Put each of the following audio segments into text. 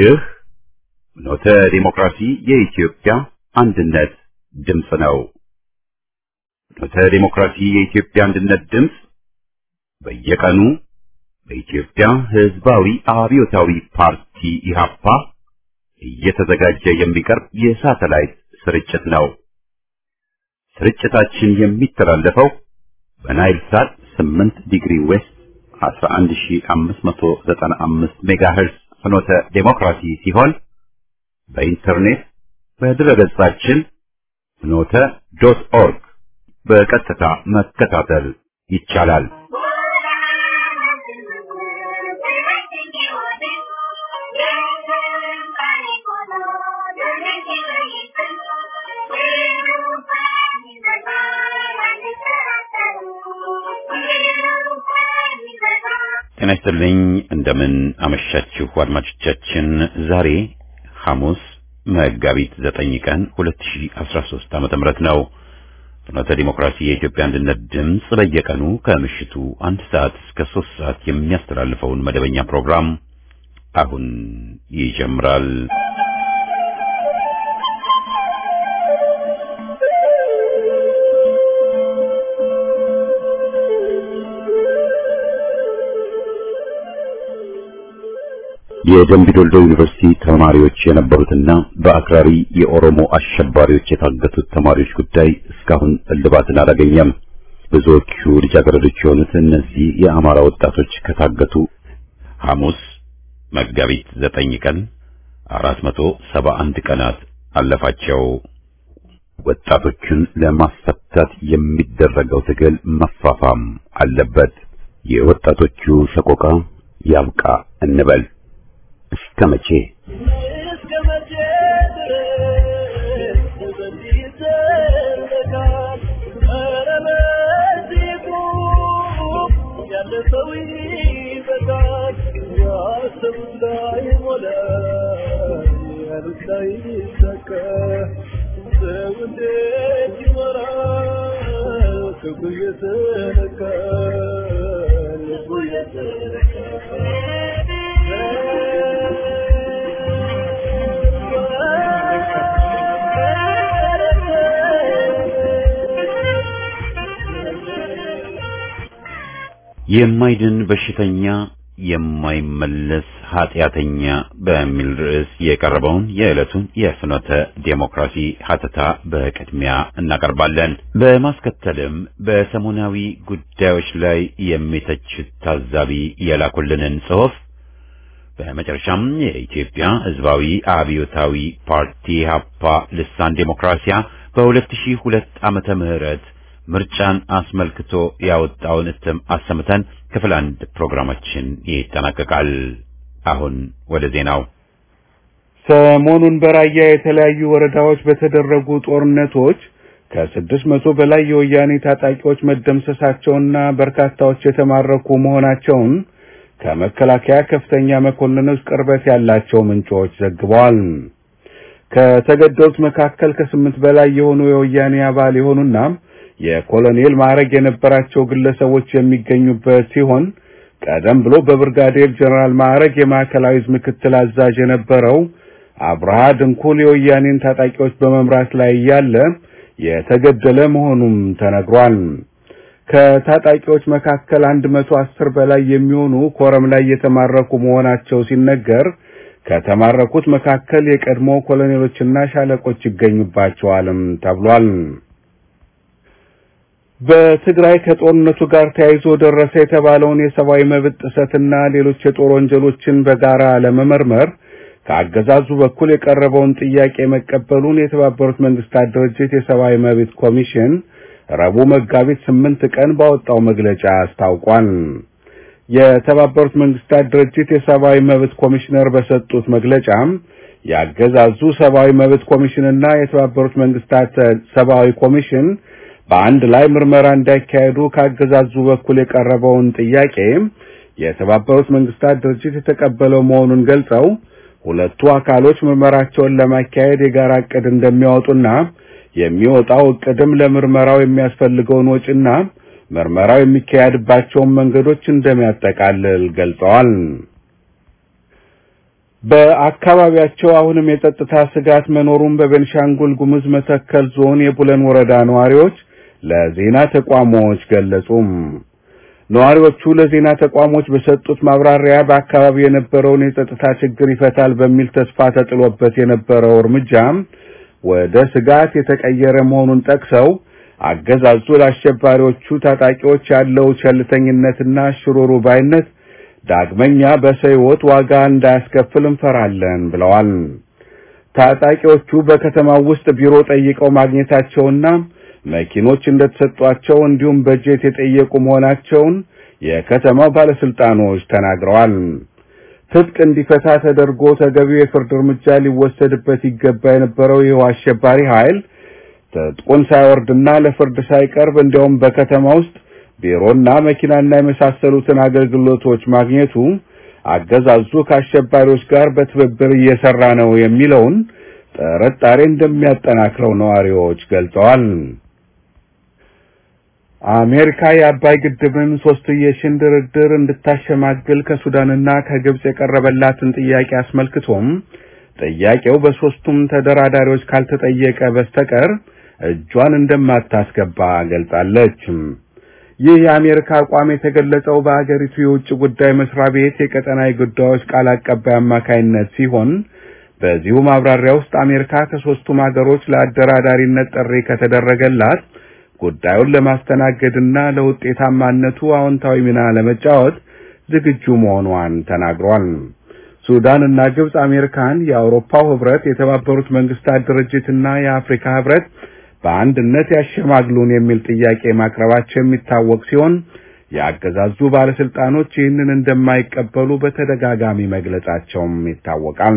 ይህ ኖተ ዲሞክራሲ የኢትዮጵያ አንድነት ድምፅ ነው። ኖተ ዲሞክራሲ የኢትዮጵያ አንድነት ድምፅ በየቀኑ በኢትዮጵያ ሕዝባዊ አብዮታዊ ፓርቲ ኢህአፓ እየተዘጋጀ የሚቀርብ የሳተላይት ስርጭት ነው። ስርጭታችን የሚተላለፈው በናይል ሳት 8 ዲግሪ ዌስት 11595 ሜጋሄርዝ ፍኖተ ዴሞክራሲ ሲሆን በኢንተርኔት በድረገጻችን ፍኖተ ዶት ኦርግ በቀጥታ መከታተል ይቻላል። ጤና ይስጥልኝ። እንደምን አመሻችሁ አድማጮቻችን። ዛሬ ሐሙስ መጋቢት ዘጠኝ ቀን 2013 ዓመተ ምህረት ነው። ፍኖተ ዲሞክራሲ የኢትዮጵያ አንድነት ድምፅ በየቀኑ ከምሽቱ አንድ ሰዓት እስከ ሶስት ሰዓት የሚያስተላልፈውን መደበኛ ፕሮግራም አሁን ይጀምራል። የደምቢዶልዶ ዩኒቨርሲቲ ተማሪዎች የነበሩትና በአክራሪ የኦሮሞ አሸባሪዎች የታገቱት ተማሪዎች ጉዳይ እስካሁን እልባትን አላገኘም። ብዙዎቹ ልጃገረዶች የሆኑት እነዚህ የአማራ ወጣቶች ከታገቱ ሐሙስ መጋቢት ዘጠኝ ቀን አራት መቶ ሰባ አንድ ቀናት አለፋቸው። ወጣቶቹን ለማስፈታት የሚደረገው ትግል መፋፋም አለበት። የወጣቶቹ ሰቆቃ ያብቃ እንበል። እስከ መቼ የማይድን በሽተኛ የማይመለስ ኃጢአተኛ በሚል ርዕስ የቀረበውን የዕለቱን የፍኖተ ዴሞክራሲ ሀተታ በቅድሚያ እናቀርባለን። በማስከተልም በሰሞናዊ ጉዳዮች ላይ የሚተችት ታዛቢ የላኩልንን ጽሑፍ፣ በመጨረሻም የኢትዮጵያ ሕዝባዊ አብዮታዊ ፓርቲ ሀፓ ልሳን ዴሞክራሲያ በ2002 ዓመተ ምህረት ምርጫን አስመልክቶ ያወጣውን እትም አሰምተን ክፍል አንድ ፕሮግራማችን ይጠናቀቃል። አሁን ወደ ዜናው። ሰሞኑን በራያ የተለያዩ ወረዳዎች በተደረጉ ጦርነቶች ከስድስት መቶ በላይ የወያኔ ታጣቂዎች መደምሰሳቸውና በርካታዎች የተማረኩ መሆናቸውን ከመከላከያ ከፍተኛ መኮንኖች ቅርበት ያላቸው ምንጮች ዘግበዋል። ከተገደሉት መካከል ከስምንት በላይ የሆኑ የወያኔ አባል የሆኑና የኮሎኔል ማዕረግ የነበራቸው ግለሰቦች የሚገኙበት ሲሆን ቀደም ብሎ በብርጋዴር ጀነራል ማዕረግ የማዕከላዊ ዕዝ ምክትል አዛዥ የነበረው አብርሃ ድንኩል የወያኔን ታጣቂዎች በመምራት ላይ እያለ የተገደለ መሆኑም ተነግሯል። ከታጣቂዎች መካከል አንድ መቶ አስር በላይ የሚሆኑ ኮረም ላይ የተማረኩ መሆናቸው ሲነገር ከተማረኩት መካከል የቀድሞ ኮሎኔሎችና ሻለቆች ይገኙባቸዋልም ተብሏል። በትግራይ ከጦርነቱ ጋር ተያይዞ ደረሰ የተባለውን የሰብአዊ መብት ጥሰትና ሌሎች የጦር ወንጀሎችን በጋራ ለመመርመር ከአገዛዙ በኩል የቀረበውን ጥያቄ መቀበሉን የተባበሩት መንግስታት ድርጅት የሰብአዊ መብት ኮሚሽን ረቡዕ መጋቢት ስምንት ቀን ባወጣው መግለጫ አስታውቋል። የተባበሩት መንግስታት ድርጅት የሰብአዊ መብት ኮሚሽነር በሰጡት መግለጫም የአገዛዙ ሰብአዊ መብት ኮሚሽንና የተባበሩት መንግስታት ሰብአዊ ኮሚሽን በአንድ ላይ ምርመራ እንዳይካሄዱ ካገዛዙ በኩል የቀረበውን ጥያቄ የተባበሩት መንግስታት ድርጅት የተቀበለው መሆኑን ገልጸው ሁለቱ አካሎች ምርመራቸውን ለማካሄድ የጋራ እቅድ እንደሚያወጡና የሚወጣው እቅድም ለምርመራው የሚያስፈልገውን ወጪና ምርመራው የሚካሄድባቸውን መንገዶች እንደሚያጠቃልል ገልጸዋል። በአካባቢያቸው አሁንም የጸጥታ ስጋት መኖሩን በቤንሻንጉል ጉሙዝ መተከል ዞን የቡለን ወረዳ ነዋሪዎች ለዜና ተቋሞች ገለጹም። ነዋሪዎቹ ለዜና ተቋሞች በሰጡት ማብራሪያ በአካባቢው የነበረውን የጸጥታ ችግር ይፈታል በሚል ተስፋ ተጥሎበት የነበረው እርምጃ ወደ ስጋት የተቀየረ መሆኑን ጠቅሰው አገዛዙ ለአሸባሪዎቹ ታጣቂዎች ያለው ቸልተኝነትና ሽሩሩ ባይነት ዳግመኛ በሰው ሕይወት ዋጋ እንዳያስከፍል እንፈራለን ብለዋል። ታጣቂዎቹ በከተማው ውስጥ ቢሮ ጠይቀው ማግኘታቸውና መኪኖች እንደተሰጧቸው እንዲሁም በጀት የጠየቁ መሆናቸውን የከተማው ባለስልጣኖች ተናግረዋል። ትጥቅ እንዲፈታ ተደርጎ ተገቢው የፍርድ እርምጃ ሊወሰድበት ይገባ የነበረው ይኸው አሸባሪ ኃይል ትጥቁን ሳይወርድና ለፍርድ ሳይቀርብ እንዲያውም በከተማ ውስጥ ቢሮና መኪናና የመሳሰሉትን አገልግሎቶች ማግኘቱ አገዛዙ ከአሸባሪዎች ጋር በትብብር እየሰራ ነው የሚለውን ጥርጣሬ እንደሚያጠናክረው ነዋሪዎች ገልጸዋል። አሜሪካ የአባይ ግድብን ሶስትዮሽን ድርድር እንድታሸማግል ከሱዳንና ከግብጽ የቀረበላትን ጥያቄ አስመልክቶም ጥያቄው በሶስቱም ተደራዳሪዎች ካልተጠየቀ በስተቀር እጇን እንደማታስገባ ገልጻለች። ይህ የአሜሪካ አቋም የተገለጸው በአገሪቱ የውጭ ጉዳይ መስሪያ ቤት የቀጠናዊ ጉዳዮች ቃል አቀባይ አማካይነት ሲሆን በዚሁ ማብራሪያ ውስጥ አሜሪካ ከሶስቱም ሀገሮች ለአደራዳሪነት ጥሪ ከተደረገላት ጉዳዩን ለማስተናገድና ለውጤታማነቱ አዎንታዊ ሚና ለመጫወት ዝግጁ መሆኗን ተናግሯል። ሱዳን እና ግብጽ አሜሪካን የአውሮፓው ህብረት፣ የተባበሩት መንግስታት ድርጅትና የአፍሪካ ህብረት በአንድነት ያሸማግሉን የሚል ጥያቄ ማቅረባቸው የሚታወቅ ሲሆን የአገዛዙ ባለስልጣኖች ይህንን እንደማይቀበሉ በተደጋጋሚ መግለጻቸውም ይታወቃል።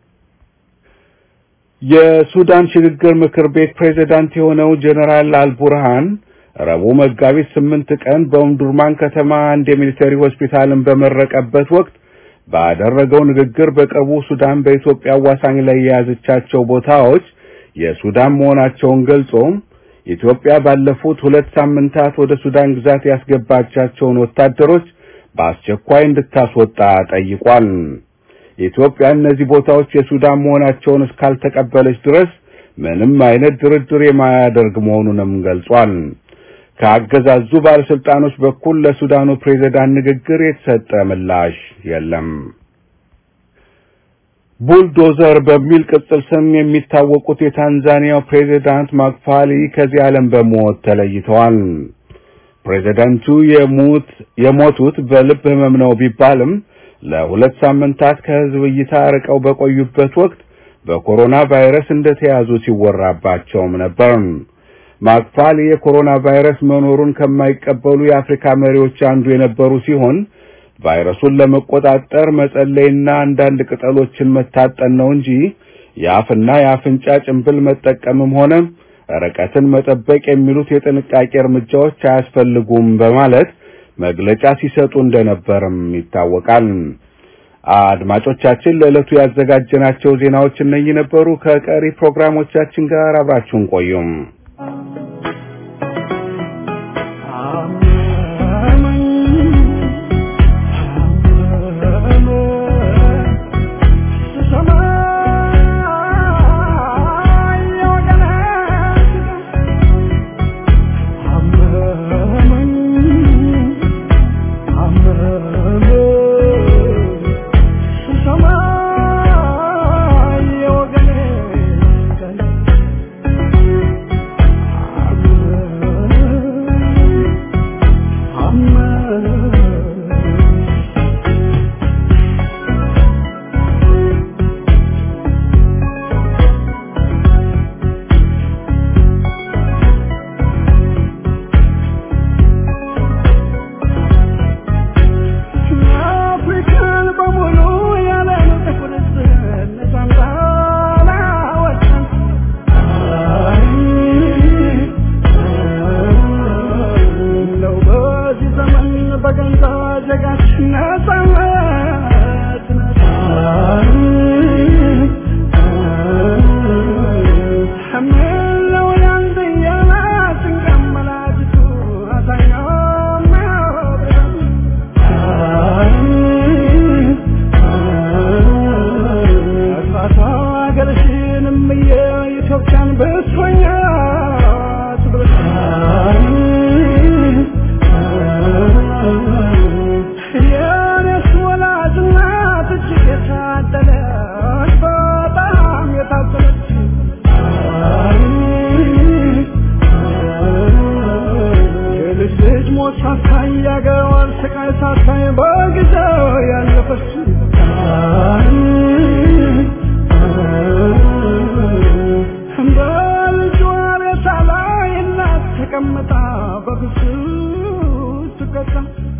የሱዳን ሽግግር ምክር ቤት ፕሬዝዳንት የሆነው ጀነራል አልቡርሃን ረቡዕ መጋቢት ስምንት ቀን በኦምዱርማን ከተማ አንድ የሚሊተሪ ሆስፒታልን በመረቀበት ወቅት ባደረገው ንግግር በቅርቡ ሱዳን በኢትዮጵያ አዋሳኝ ላይ የያዘቻቸው ቦታዎች የሱዳን መሆናቸውን ገልጾ ኢትዮጵያ ባለፉት ሁለት ሳምንታት ወደ ሱዳን ግዛት ያስገባቻቸውን ወታደሮች በአስቸኳይ እንድታስወጣ ጠይቋል። ኢትዮጵያ እነዚህ ቦታዎች የሱዳን መሆናቸውን እስካልተቀበለች ድረስ ምንም አይነት ድርድር የማያደርግ መሆኑንም ገልጿል። ከአገዛዙ ባለስልጣኖች በኩል ለሱዳኑ ፕሬዝዳንት ንግግር የተሰጠ ምላሽ የለም። ቡልዶዘር በሚል ቅጽል ስም የሚታወቁት የታንዛኒያው ፕሬዝዳንት ማክፋሊ ከዚህ ዓለም በሞት ተለይተዋል። ፕሬዝዳንቱ የሞት የሞቱት በልብ ህመም ነው ቢባልም ለሁለት ሳምንታት ከህዝብ እይታ ርቀው በቆዩበት ወቅት በኮሮና ቫይረስ እንደተያዙ ሲወራባቸውም ነበር። ማክፋሊ የኮሮና ቫይረስ መኖሩን ከማይቀበሉ የአፍሪካ መሪዎች አንዱ የነበሩ ሲሆን ቫይረሱን ለመቆጣጠር መጸለይና አንዳንድ ቅጠሎችን መታጠን ነው እንጂ የአፍና የአፍንጫ ጭንብል መጠቀምም ሆነ ርቀትን መጠበቅ የሚሉት የጥንቃቄ እርምጃዎች አያስፈልጉም በማለት መግለጫ ሲሰጡ እንደነበርም ይታወቃል። አድማጮቻችን ለዕለቱ ያዘጋጀናቸው ዜናዎች እነኚህ ነበሩ። ከቀሪ ፕሮግራሞቻችን ጋር አብራችሁን ቆዩም። Sama ሞት ሳታይ ያገዋን ስቃይ ሳታይ በጊዜው ያለፈች በልጇ ሬሳ ላይ እናት ተቀምጣ በብስጭት ትቀጣ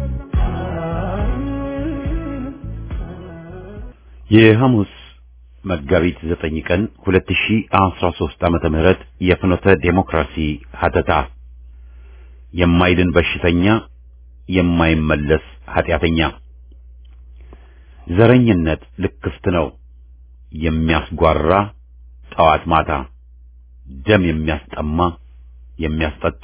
የሐሙስ መጋቢት ዘጠኝ ቀን 2013 ዓመተ ምህረት የፍኖተ ዴሞክራሲ ሀተታ የማይድን በሽተኛ የማይመለስ ኃጢአተኛ ዘረኝነት ልክፍት ነው የሚያስጓራ ጠዋት ማታ ደም የሚያስጠማ የሚያስጠጣ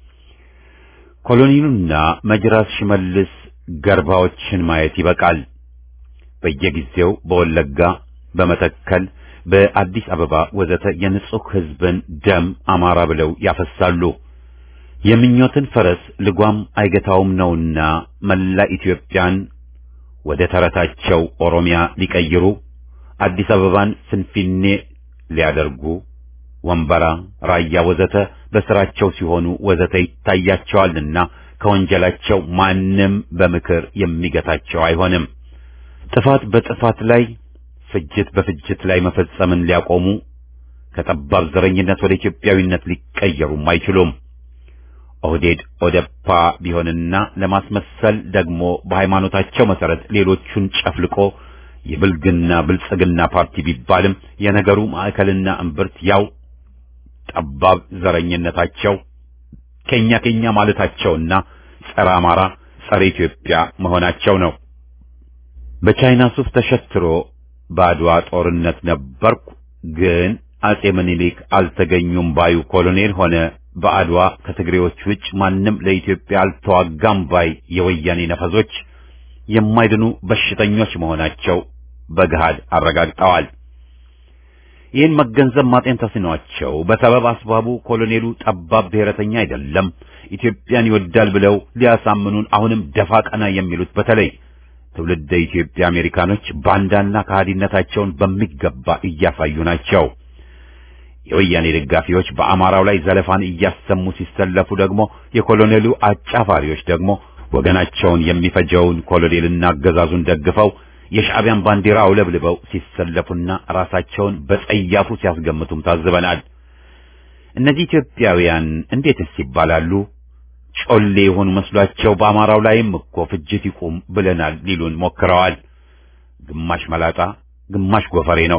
ኮሎኔሉና መጅራስ ሽመልስ ገርባዎችን ማየት ይበቃል። በየጊዜው በወለጋ፣ በመተከል፣ በአዲስ አበባ ወዘተ የንጹህ ሕዝብን ደም አማራ ብለው ያፈሳሉ። የምኞትን ፈረስ ልጓም አይገታውም ነውና መላ ኢትዮጵያን ወደ ተረታቸው ኦሮሚያ ሊቀይሩ አዲስ አበባን ፍንፊኔ ሊያደርጉ ወንበራ፣ ራያ ወዘተ በስራቸው ሲሆኑ ወዘተ ይታያቸዋልና ከወንጀላቸው ማንም በምክር የሚገታቸው አይሆንም። ጥፋት በጥፋት ላይ ፍጅት በፍጅት ላይ መፈጸምን ሊያቆሙ ከጠባብ ዘረኝነት ወደ ኢትዮጵያዊነት ሊቀየሩም አይችሉም። ኦህዴድ ኦደፓ ቢሆንና ለማስመሰል ደግሞ በሃይማኖታቸው መሰረት ሌሎቹን ጨፍልቆ የብልግና ብልጽግና ፓርቲ ቢባልም የነገሩ ማዕከልና እምብርት ያው ጠባብ ዘረኝነታቸው ከኛ ከኛ ማለታቸውና ጸረ አማራ ጸረ ኢትዮጵያ መሆናቸው ነው። በቻይና ሱፍ ተሸትሮ በአድዋ ጦርነት ነበርኩ ግን አጼ ምኒልክ አልተገኙም ባዩ ኮሎኔል ሆነ በአድዋ ከትግሬዎች ውጭ ማንም ለኢትዮጵያ አልተዋጋም ባይ የወያኔ ነፈዞች የማይድኑ በሽተኞች መሆናቸው በገሃድ አረጋግጠዋል። ይህን መገንዘብ ማጤን ተስኗቸው በሰበብ አስባቡ ኮሎኔሉ ጠባብ ብሔረተኛ አይደለም፣ ኢትዮጵያን ይወዳል ብለው ሊያሳምኑን አሁንም ደፋ ቀና የሚሉት በተለይ ትውልደ ኢትዮጵያ አሜሪካኖች ባንዳና ከሃዲነታቸውን በሚገባ እያሳዩ ናቸው። የወያኔ ደጋፊዎች በአማራው ላይ ዘለፋን እያሰሙ ሲሰለፉ ደግሞ የኮሎኔሉ አጫፋሪዎች ደግሞ ወገናቸውን የሚፈጀውን ኮሎኔልና አገዛዙን ደግፈው የሻዕቢያን ባንዲራ አውለብልበው ሲሰለፉና ራሳቸውን በጸያፉ ሲያስገምቱም ታዝበናል። እነዚህ ኢትዮጵያውያን እንዴትስ ይባላሉ? ጮሌ የሆኑ መስሏቸው በአማራው ላይም እኮ ፍጅት ይቁም ብለናል ሊሉን ሞክረዋል። ግማሽ መላጣ ግማሽ ጎፈሬ ነው።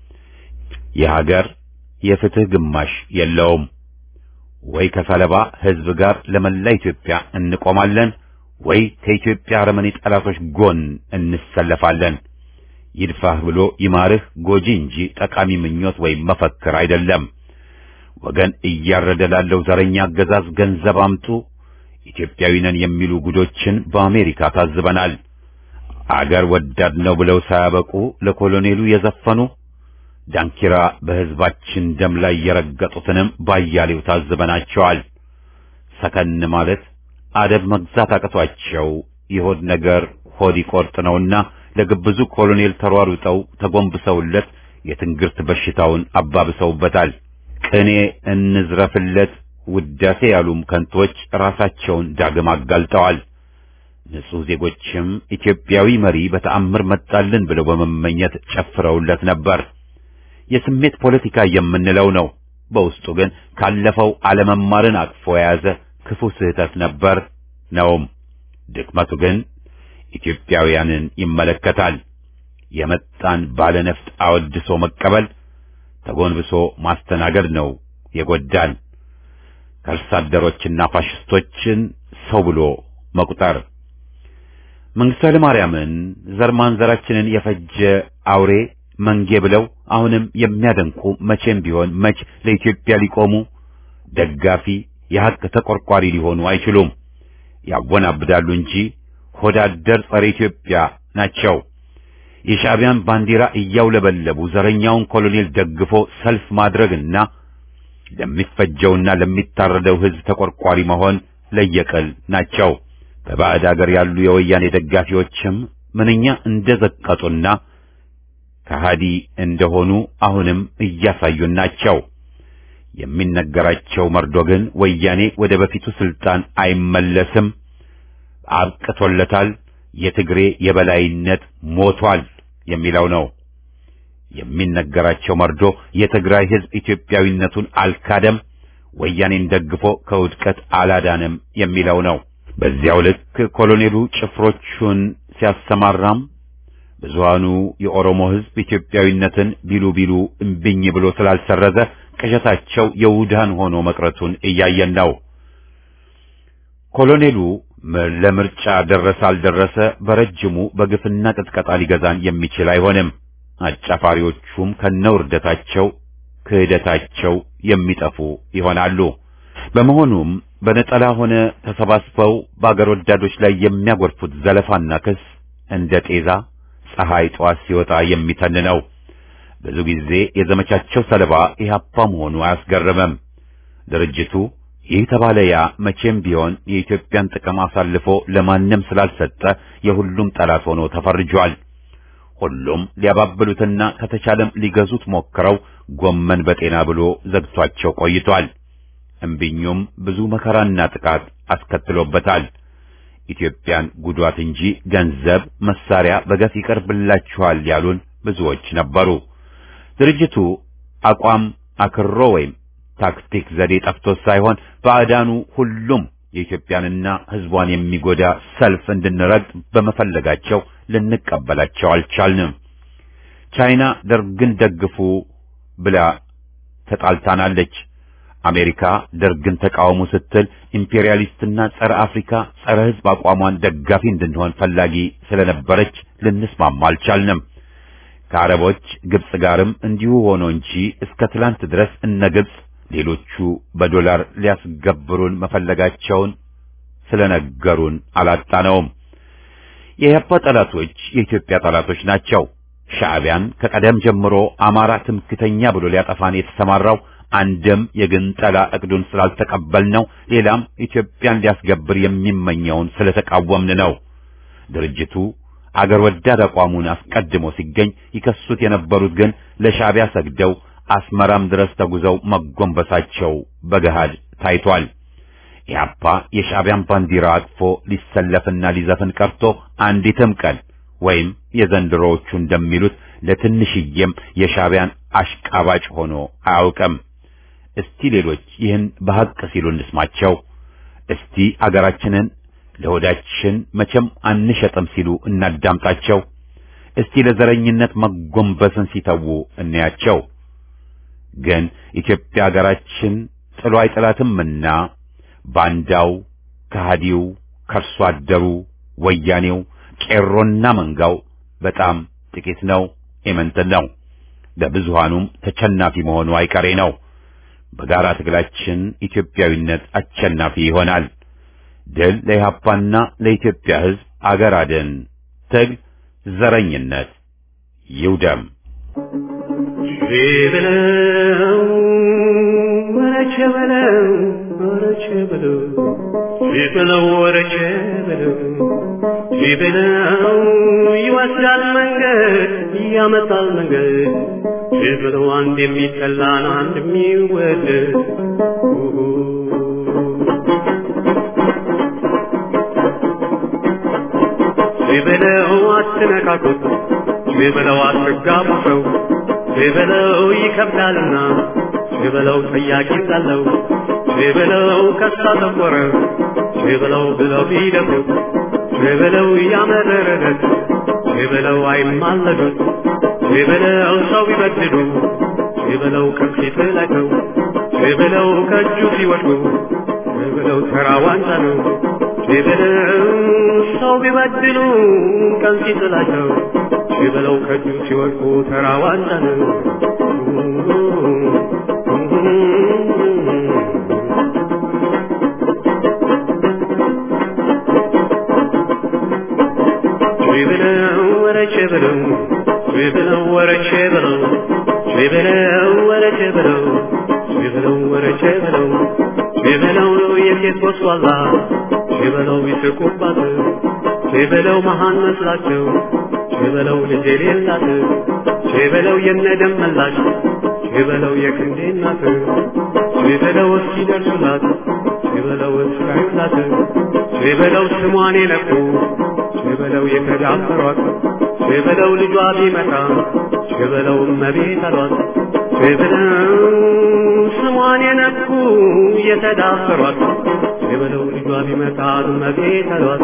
የሀገር የፍትህ ግማሽ የለውም። ወይ ከሰለባ ሕዝብ ጋር ለመላ ኢትዮጵያ እንቆማለን ወይ ከኢትዮጵያ አረመኔ ጠላቶች ጎን እንሰለፋለን። ይድፋህ ብሎ ይማርህ ጎጂ እንጂ ጠቃሚ ምኞት ወይም መፈክር አይደለም። ወገን እያረደ ላለው ዘረኛ አገዛዝ ገንዘብ አምጡ፣ ኢትዮጵያዊ ነን የሚሉ ጉዶችን በአሜሪካ ታዝበናል። አገር ወዳድ ነው ብለው ሳያበቁ ለኮሎኔሉ የዘፈኑ ዳንኪራ በሕዝባችን ደም ላይ የረገጡትንም ባያሌው ታዝበናቸዋል። ሰከን ማለት አደብ መግዛት አቅቷቸው የሆድ ነገር ሆድ ይቆርጥ ነውና ለግብዙ ኮሎኔል ተሯሩጠው ተጎንብሰውለት የትንግርት በሽታውን አባብሰውበታል። ቅኔ እንዝረፍለት ውዳሴ ያሉም ከንቶች ራሳቸውን ዳግም አጋልጠዋል። ንጹሕ ዜጎችም ኢትዮጵያዊ መሪ በተአምር መጣልን ብለው በመመኘት ጨፍረውለት ነበር። የስሜት ፖለቲካ የምንለው ነው። በውስጡ ግን ካለፈው አለመማርን አቅፎ የያዘ ክፉ ስህተት ነበር ነውም። ድክመቱ ግን ኢትዮጵያውያንን ይመለከታል። የመጣን ባለነፍጥ አወድሶ መቀበል፣ ተጎንብሶ ማስተናገድ ነው የጎዳን። ከርሳ አደሮችና ፋሽስቶችን ሰው ብሎ መቁጠር መንግስቱ ኃይለማርያምን ዘር ማንዘራችንን የፈጀ አውሬ መንጌ ብለው አሁንም የሚያደንቁ መቼም ቢሆን መች ለኢትዮጵያ ሊቆሙ ደጋፊ የሐቅ ተቆርቋሪ ሊሆኑ አይችሉም። ያወናብዳሉ እንጂ ሆዳደር ጸረ ኢትዮጵያ ናቸው። የሻዕቢያን ባንዲራ እያውለበለቡ ዘረኛውን ኮሎኔል ደግፎ ሰልፍ ማድረግና ለሚፈጀውና ለሚታረደው ሕዝብ ተቆርቋሪ መሆን ለየቅል ናቸው። በባዕድ አገር ያሉ የወያኔ ደጋፊዎችም ምንኛ እንደዘቀጡና ከሃዲ እንደሆኑ አሁንም እያሳዩን ናቸው። የሚነገራቸው መርዶ ግን ወያኔ ወደ በፊቱ ስልጣን አይመለስም፣ አብቅቶለታል፣ የትግሬ የበላይነት ሞቷል የሚለው ነው። የሚነገራቸው መርዶ የትግራይ ሕዝብ ኢትዮጵያዊነቱን አልካደም፣ ወያኔን ደግፎ ከውድቀት አላዳንም የሚለው ነው። በዚያው ልክ ኮሎኔሉ ጭፍሮቹን ሲያሰማራም ብዙሃኑ የኦሮሞ ሕዝብ ኢትዮጵያዊነትን ቢሉ ቢሉ እምቢኝ ብሎ ስላልሰረዘ ቅዠታቸው የውዳን ሆኖ መቅረቱን እያየን ነው። ኮሎኔሉ ለምርጫ ደረሰ አልደረሰ በረጅሙ በግፍና ቅጥቀጣ ሊገዛን የሚችል አይሆንም። አጫፋሪዎቹም ከነውርደታቸው ክህደታቸው የሚጠፉ ይሆናሉ። በመሆኑም በነጠላ ሆነ ተሰባስበው በአገር ወዳዶች ላይ የሚያጎርፉት ዘለፋና ክስ እንደ ጤዛ ፀሐይ ጠዋት ሲወጣ የሚተን ነው። ብዙ ጊዜ የዘመቻቸው ሰለባ ኢህአፓ መሆኑ አያስገርምም። ድርጅቱ ይህ ተባለ ያ መቼም ቢሆን የኢትዮጵያን ጥቅም አሳልፎ ለማንም ስላልሰጠ የሁሉም ጠላት ሆኖ ተፈርጇል። ሁሉም ሊያባብሉትና ከተቻለም ሊገዙት ሞክረው ጎመን በጤና ብሎ ዘግቷቸው ቆይቷል። እምቢኙም ብዙ መከራና ጥቃት አስከትሎበታል። ኢትዮጵያን ጉዷት እንጂ ገንዘብ፣ መሳሪያ በገፍ ይቀርብላችኋል ያሉን ብዙዎች ነበሩ። ድርጅቱ አቋም አክሮ ወይም ታክቲክ ዘዴ ጠፍቶት ሳይሆን ባዕዳኑ ሁሉም የኢትዮጵያንና ሕዝቧን የሚጎዳ ሰልፍ እንድንረግጥ በመፈለጋቸው ልንቀበላቸው አልቻልንም። ቻይና ደርግን ደግፉ ብላ ተጣልታናለች። አሜሪካ ደርግን ተቃወሙ ስትል ኢምፔሪያሊስትና ጸረ አፍሪካ ጸረ ሕዝብ አቋሟን ደጋፊ እንድንሆን ፈላጊ ስለነበረች ልንስማማ አልቻልንም። ከአረቦች ግብጽ ጋርም እንዲሁ ሆኖ እንጂ እስከ ትላንት ድረስ እነ ግብጽ ሌሎቹ በዶላር ሊያስገብሩን መፈለጋቸውን ስለነገሩን አላጣነውም። የኢህአፓ ጠላቶች የኢትዮጵያ ጠላቶች ናቸው። ሻዕቢያን ከቀደም ጀምሮ አማራ ትምክተኛ ብሎ ሊያጠፋን የተሰማራው አንድም የግንጠላ እቅዱን ስላልተቀበልነው፣ ሌላም ኢትዮጵያን ሊያስገብር የሚመኘውን ስለተቃወምን ነው። ድርጅቱ አገር ወዳድ አቋሙን አስቀድሞ ሲገኝ ይከሱት የነበሩት ግን ለሻዕቢያ ሰግደው አስመራም ድረስ ተጉዘው መጎንበሳቸው በገሃድ ታይቷል። ኢህአፓ የሻዕቢያን ባንዲራ አቅፎ ሊሰለፍና ሊዘፍን ቀርቶ አንዲትም ቀን ወይም የዘንድሮዎቹ እንደሚሉት ለትንሽዬም የሻዕቢያን አሽቃባጭ ሆኖ አያውቅም። እስቲ ሌሎች ይህን በሐቅ ሲሉ እንስማቸው። እስቲ አገራችንን ለሆዳችን መቼም አንሸጥም ሲሉ እናዳምጣቸው። እስቲ ለዘረኝነት መጎንበስን ሲተዉ እንያቸው። ግን ኢትዮጵያ ሀገራችን ጥሎ አይጥላትምና ባንዳው፣ ከሃዲው፣ ከርሶ አደሩ፣ ወያኔው፣ ቄሮና መንጋው በጣም ጥቂት ነው፣ ኢምንት ነው። ለብዙሃኑም ተቸናፊ መሆኑ አይቀሬ ነው። በጋራ ትግላችን ኢትዮጵያዊነት አሸናፊ ይሆናል። ድል ለኢህአፓና ለኢትዮጵያ ሕዝብ አገር አድን ትግል ዘረኝነት ይውደም። በለው ወረቸ በለው ወረቸ በለው በለው ወረቸ በለው በለው ይወስዳል መንገድ ያመጣል መንገድ በለው አንድ የሚጠላን አንድ የሚወደድ በለው አትነካኩት በለው አትጋቡ ሰው በለው ይከብዳልና በለው ጠያቂ ሳለው በለው ከሳ ተቆረ በለው ብለው ቢደፍሩት በለው ያመረረት በለው አይማለዱት በለው ሰው ቢበድሉ በለው ከፊት ላይ ነው በለው ከእጁ ሲወድቁ በለው ተራ ዋንጫ ነው በለው ሰው ቢበድሉ ቀን ሲጥላቸው በለው ከእጁ ሲወድቁ ተራ ዋንጫ ነው። በለው ወረቼ በለው በለው ወረቼ በለው በለው ወረቼ በለው በለው ወረቼ በለው በለው የሴት ወስዋላ በለው ይስቁባት በለው መሃን መስላቸው በለው ልጅ የሌላት በለው የነደም መላሽ በለው የክንዴ እናት በለው እስኪደርሱላት በለው እስካዩላት ሸበለው ስሟን የነኩ ሸበለው የተዳፈሯት ሸበለው ልጇ ቢመጣ ሸበለው እመቤት አሏት ሸበለው ስሟን የነኩ የተዳፈሯት ሸበለው ልጇ ቢመጣ እመቤት አሏት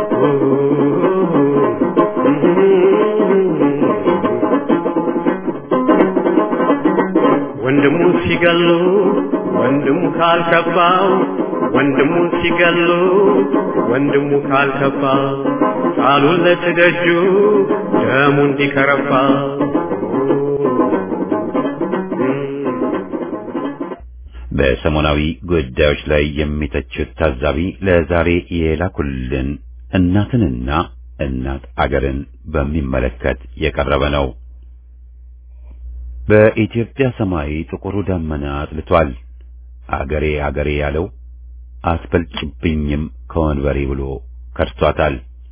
ወንድሙን ሲገሉ ወንድሙ ካልከባው ወንድሙን ሲገሉ ወንድሙ ካልከባ ቃሉን ለትደጁ ደሙ እንዲከረባ በሰሞናዊ ጉዳዮች ላይ የሚተቹት ታዛቢ ለዛሬ የላኩልን እናትንና እናት አገርን በሚመለከት የቀረበ ነው። በኢትዮጵያ ሰማይ ጥቁሩ ደመና አጥልቷል። አገሬ አገሬ ያለው አትበልጭብኝም ከወንበሬ ብሎ ከድቷታል።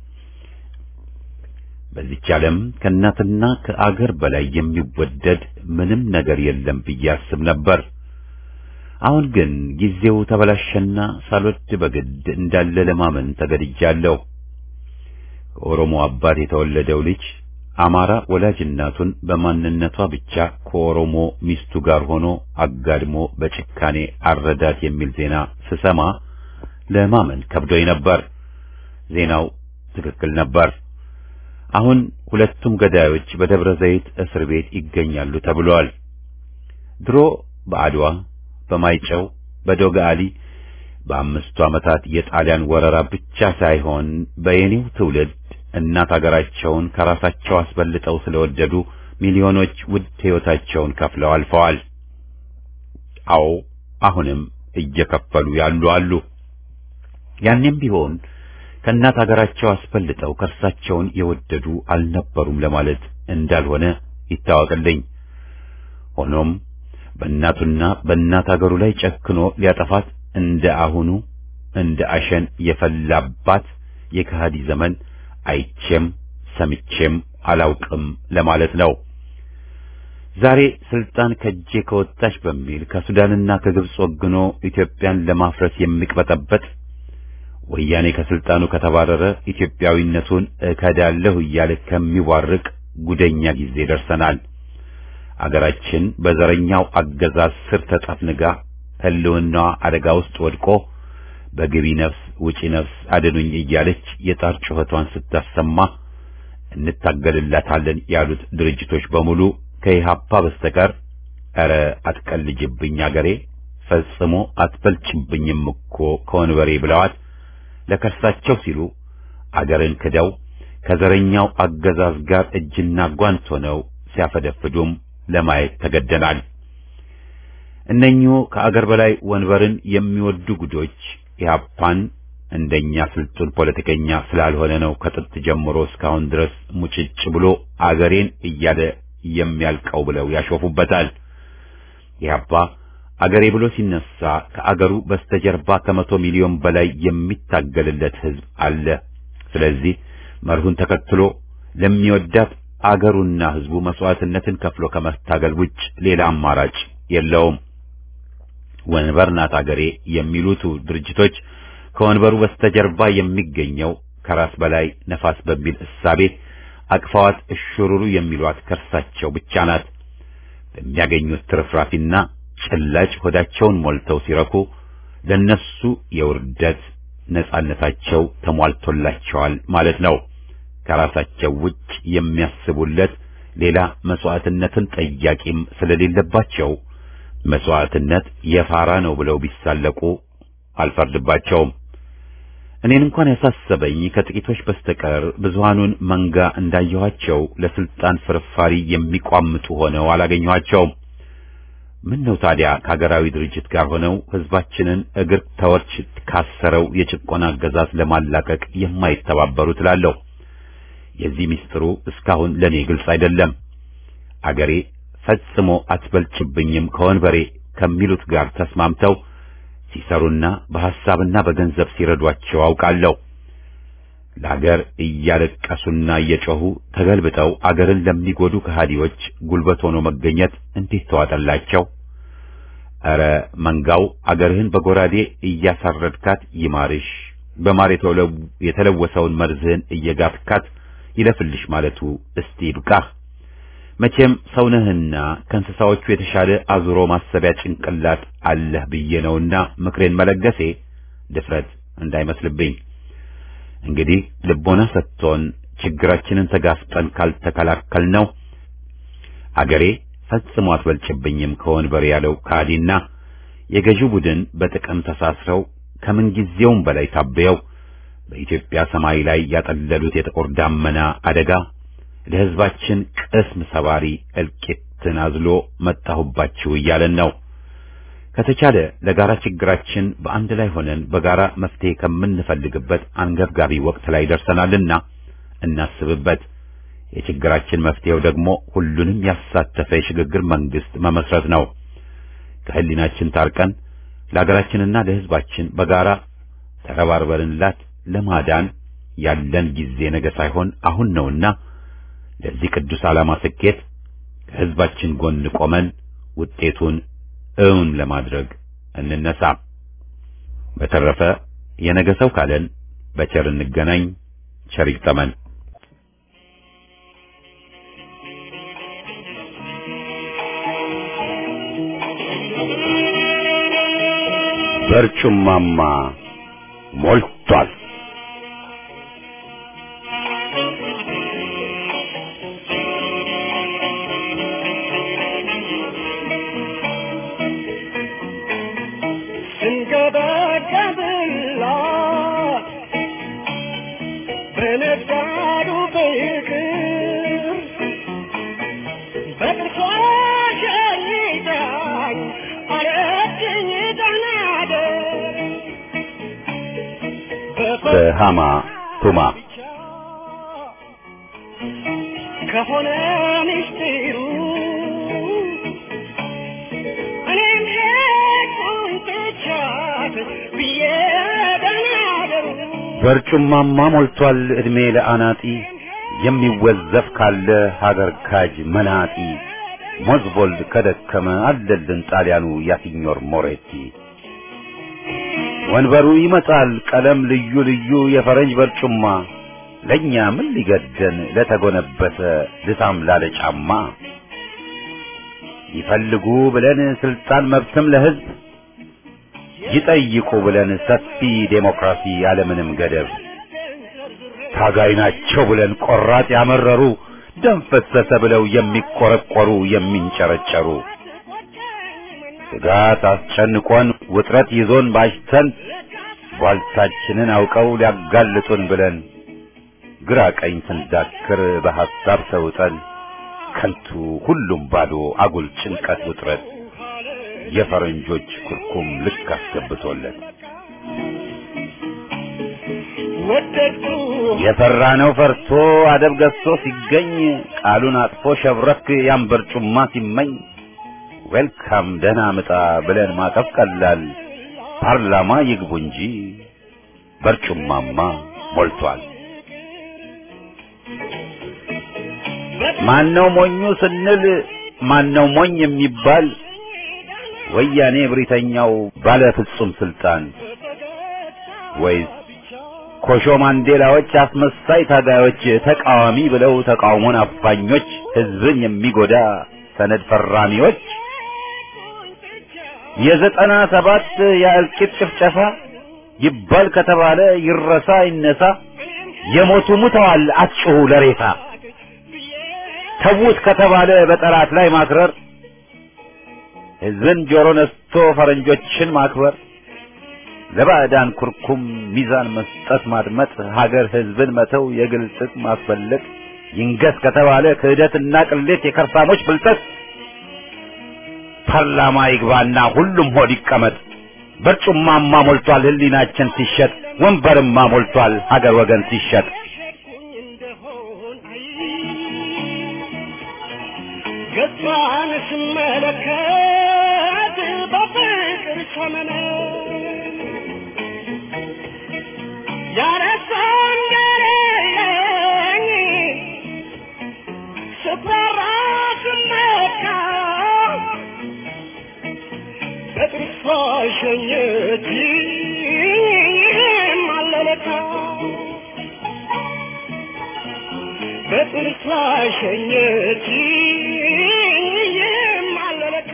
በዚች ዓለም ከእናትና ከአገር በላይ የሚወደድ ምንም ነገር የለም ብዬ አስብ ነበር። አሁን ግን ጊዜው ተበላሸና ሳልወድ በግድ እንዳለ ለማመን ተገድጃለሁ። ከኦሮሞ አባት የተወለደው ልጅ አማራ ወላጅ እናቱን በማንነቷ ብቻ ከኦሮሞ ሚስቱ ጋር ሆኖ አጋድሞ በጭካኔ አረዳት የሚል ዜና ስሰማ ለማመን ከብዶኝ ነበር። ዜናው ትክክል ነበር። አሁን ሁለቱም ገዳዮች በደብረ ዘይት እስር ቤት ይገኛሉ ተብሏል። ድሮ በአድዋ፣ በማይጨው፣ በዶጋሊ በአምስቱ ዓመታት የጣሊያን ወረራ ብቻ ሳይሆን በየኔው ትውልድ እናት አገራቸውን ከራሳቸው አስበልጠው ስለወደዱ ሚሊዮኖች ውድ ሕይወታቸውን ከፍለው አልፈዋል። አዎ አሁንም እየከፈሉ ያሉ አሉ። ያኔም ቢሆን ከእናት አገራቸው አስበልጠው ከርሳቸውን የወደዱ አልነበሩም ለማለት እንዳልሆነ ይታወቅልኝ። ሆኖም በእናቱና በእናት አገሩ ላይ ጨክኖ ሊያጠፋት እንደ አሁኑ እንደ አሸን የፈላባት የከሃዲ ዘመን አይቼም ሰምቼም አላውቅም ለማለት ነው። ዛሬ ስልጣን ከጄ ከወጣች በሚል ከሱዳንና ከግብጽ ወግኖ ኢትዮጵያን ለማፍረስ የሚቅበጠበጥ ወያኔ ከስልጣኑ ከተባረረ ኢትዮጵያዊነቱን እከዳለሁ እያለ ከሚዋርቅ ጉደኛ ጊዜ ደርሰናል። አገራችን በዘረኛው አገዛዝ ስር ተጠፍንጋ ሕልውናዋ አደጋ ውስጥ ወድቆ በግቢ ነፍስ ውጪ ነፍስ አድኑኝ እያለች የጣር ጩኸቷን ስታሰማ እንታገልላታለን ያሉት ድርጅቶች በሙሉ ከኢህአፓ በስተቀር ኧረ አትቀልጅብኝ አገሬ ፈጽሞ አትበልጭብኝም እኮ ከወንበሬ ብለዋት ለከርሳቸው ሲሉ አገርን ክደው ከዘረኛው አገዛዝ ጋር እጅና ጓንት ሆነው ሲያፈደፍዱም ለማየት ተገደናል። እነኚሁ ከአገር በላይ ወንበርን የሚወዱ ጉዶች ኢህአፓን እንደኛ ስልጡን ፖለቲከኛ ስላልሆነ ነው ከጥንት ጀምሮ እስካሁን ድረስ ሙጭጭ ብሎ አገሬን እያለ የሚያልቀው ብለው ያሾፉበታል። ኢህአፓ አገሬ ብሎ ሲነሳ ከአገሩ በስተጀርባ ከመቶ ሚሊዮን በላይ የሚታገልለት ህዝብ አለ። ስለዚህ መርሁን ተከትሎ ለሚወዳት አገሩና ህዝቡ መስዋዕትነትን ከፍሎ ከመታገል ውጭ ሌላ አማራጭ የለውም። ወንበር ናት አገሬ የሚሉት ድርጅቶች ከወንበሩ በስተጀርባ የሚገኘው ከራስ በላይ ነፋስ በሚል እሳቤ አቅፋዋት እሽሩሩ የሚሏት ከርሳቸው ብቻ ናት። በሚያገኙት ትርፍራፊና ጭላጭ ሆዳቸውን ሞልተው ሲረኩ ለነሱ የውርደት ነጻነታቸው ተሟልቶላቸዋል ማለት ነው። ከራሳቸው ውጭ የሚያስቡለት ሌላ መስዋዕትነትን ጠያቂም ስለሌለባቸው መስዋዕትነት የፋራ ነው ብለው ቢሳለቁ አልፈርድባቸውም። እኔን እንኳን ያሳሰበኝ ከጥቂቶች በስተቀር ብዙሃኑን መንጋ እንዳየኋቸው ለስልጣን ፍርፋሪ የሚቋምጡ ሆነው አላገኘኋቸውም። ምን ነው ታዲያ ከሀገራዊ ድርጅት ጋር ሆነው ህዝባችንን እግር ተወርች ካሰረው የጭቆና አገዛዝ ለማላቀቅ የማይተባበሩ ትላለሁ። የዚህ ምስጢሩ እስካሁን ለኔ ግልጽ አይደለም። አገሬ ፈጽሞ አትበልጭብኝም ከወንበሬ ከሚሉት ጋር ተስማምተው ሲሰሩና በሐሳብና በገንዘብ ሲረዷቸው አውቃለሁ። ለአገር እያለቀሱና እየጮሁ ተገልብጠው አገርን ለሚጎዱ ከሃዲዎች ጉልበት ሆኖ መገኘት እንዴት ተዋጠላቸው? ኧረ መንጋው አገርህን በጎራዴ እያሳረድካት ይማርሽ በማር የተለወሰውን መርዝህን እየጋትካት ይለፍልሽ ማለቱ እስቲ ይብቃህ። መቼም ሰውነህና ከእንስሳዎቹ የተሻለ አዙሮ ማሰቢያ ጭንቅላት አለህ ብዬ ነውና ምክሬን መለገሴ ድፍረት እንዳይመስልብኝ። እንግዲህ ልቦና ሰጥቶን ችግራችንን ተጋፍጠን ካልተከላከል ነው አገሬ ፈጽሞ አትበልጭብኝም ከወንበር ያለው ከሃዲና የገዢው ቡድን በጥቅም ተሳስረው ከምንጊዜውም በላይ ታበየው በኢትዮጵያ ሰማይ ላይ ያጠለሉት የጥቁር ዳመና አደጋ ለሕዝባችን ቅስም ሰባሪ እልቂትን አዝሎ መጣሁባችሁ እያለን ነው። ከተቻለ ለጋራ ችግራችን በአንድ ላይ ሆነን በጋራ መፍትሄ ከምንፈልግበት አንገብጋቢ ወቅት ላይ ደርሰናልና እናስብበት። የችግራችን መፍትሄው ደግሞ ሁሉንም ያሳተፈ የሽግግር መንግስት መመስረት ነው። ከህሊናችን ታርቀን ለሀገራችንና ለሕዝባችን በጋራ ተረባርበንላት ለማዳን ያለን ጊዜ ነገ ሳይሆን አሁን ነውና ለዚህ ቅዱስ ዓላማ ስኬት ከሕዝባችን ጎን ቆመን ውጤቱን እውን ለማድረግ እንነሳ። በተረፈ የነገ ሰው ካለን በቸር እንገናኝ። ቸር ይግጠመን። በርጩማማ ሞልቷል። ስንገበገብላት በነጋዱ ፍቅር በጥርሷ ሸኝታኝ አለችኝ ደናደር በሃማ ቱማ ከሆነ ምስጢሩ እኔም ሄድኩኝ ትቻት ብዬ ደናደሩ በርጩማማ ሞልቷል ዕድሜ ለአናጢ የሚወዘፍ ካለ ሀገር ካጅ መናጢ ሞዝቦልድ ከደከመ አለልን ጣሊያኑ ያሲኞር ሞሬቲ ወንበሩ ይመጣል ቀለም ልዩ ልዩ የፈረንጅ በርጩማ ለእኛ ምን ሊገደን ለተጎነበሰ ልሳም ላለ ጫማ ይፈልጉ ብለን ስልጣን መብትም ለሕዝብ ይጠይቁ ብለን ሰፊ ዴሞክራሲ ያለምንም ገደብ ታጋይ ናቸው ብለን ቆራጥ ያመረሩ ደም ፈሰሰ ብለው የሚቆረቆሩ የሚንጨረጨሩ ስጋት አስጨንቆን ውጥረት ይዞን ባሽተን ቧልታችንን አውቀው ሊያጋልጡን ብለን ግራ ቀኝ ስንዳክር በሐሳብ ተውጠን ከንቱ ሁሉም ባዶ አጉል ጭንቀት ውጥረት የፈረንጆች ኩርኩም ልክ አስገብቶለት ወደድኩ የፈራነው ፈርቶ አደብ ገዝቶ ሲገኝ ቃሉን አጥፎ ሸብረክ ያን በርጩማ ሲመኝ ዌልካም ደህና ምጣ ብለን ማቀፍ ቀላል ፓርላማ ይግቡ እንጂ በርጩማማ ሞልቷል። ማነው ሞኙ ስንል ማነው ሞኝ የሚባል ወያኔ ብሪተኛው ባለ ፍጹም ስልጣን ወይስ ኮሾ ማንዴላዎች አስመሳይ ታጋዮች ተቃዋሚ ብለው ተቃውሞን አፋኞች ህዝብን የሚጎዳ ሰነድ ፈራሚዎች የዘጠና ሰባት የእልቂት ጭፍጨፋ ይባል ከተባለ ይረሳ ይነሳ የሞቱ ሙተዋል አትጩሁ ለሬሳ ተዉት ከተባለ በጠላት ላይ ማክረር ህዝብን ጆሮ ነስቶ ፈረንጆችን ማክበር ለባዕዳን ኩርኩም ሚዛን መስጠት ማድመጥ ሀገር ህዝብን መተው የግል ጥቅም ማስፈለግ ይንገስ ከተባለ ክህደትና ቅሌት የከርሳሞች ብልጠት ፓርላማ ይግባና ሁሉም ሆድ ይቀመጥ በርጩማማ ሞልቷል ህሊናችን ሲሸጥ ወንበርማ ሞልቷል ሀገር ወገን ሲሸጥ ሸኩኝ እንደሆን አይ ገጿን ስመለከት በፍቅር ሰመነ ያረሳን ገረኝ ስፈራ ስመካ በጥርሷ ሸኘች ማለለ በጥርሷ ሸኘች የማለለካ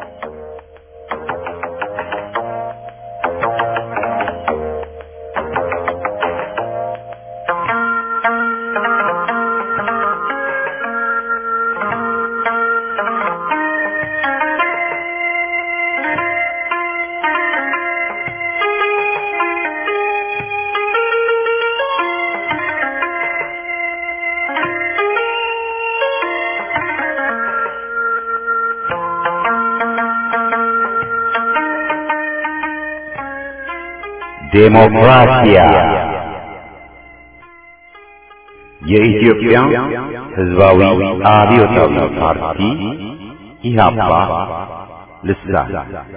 ዴሞክራሲያ የኢትዮጵያ ሕዝባዊ አብዮታዊ ፓርቲ ኢህአፓ ልሳን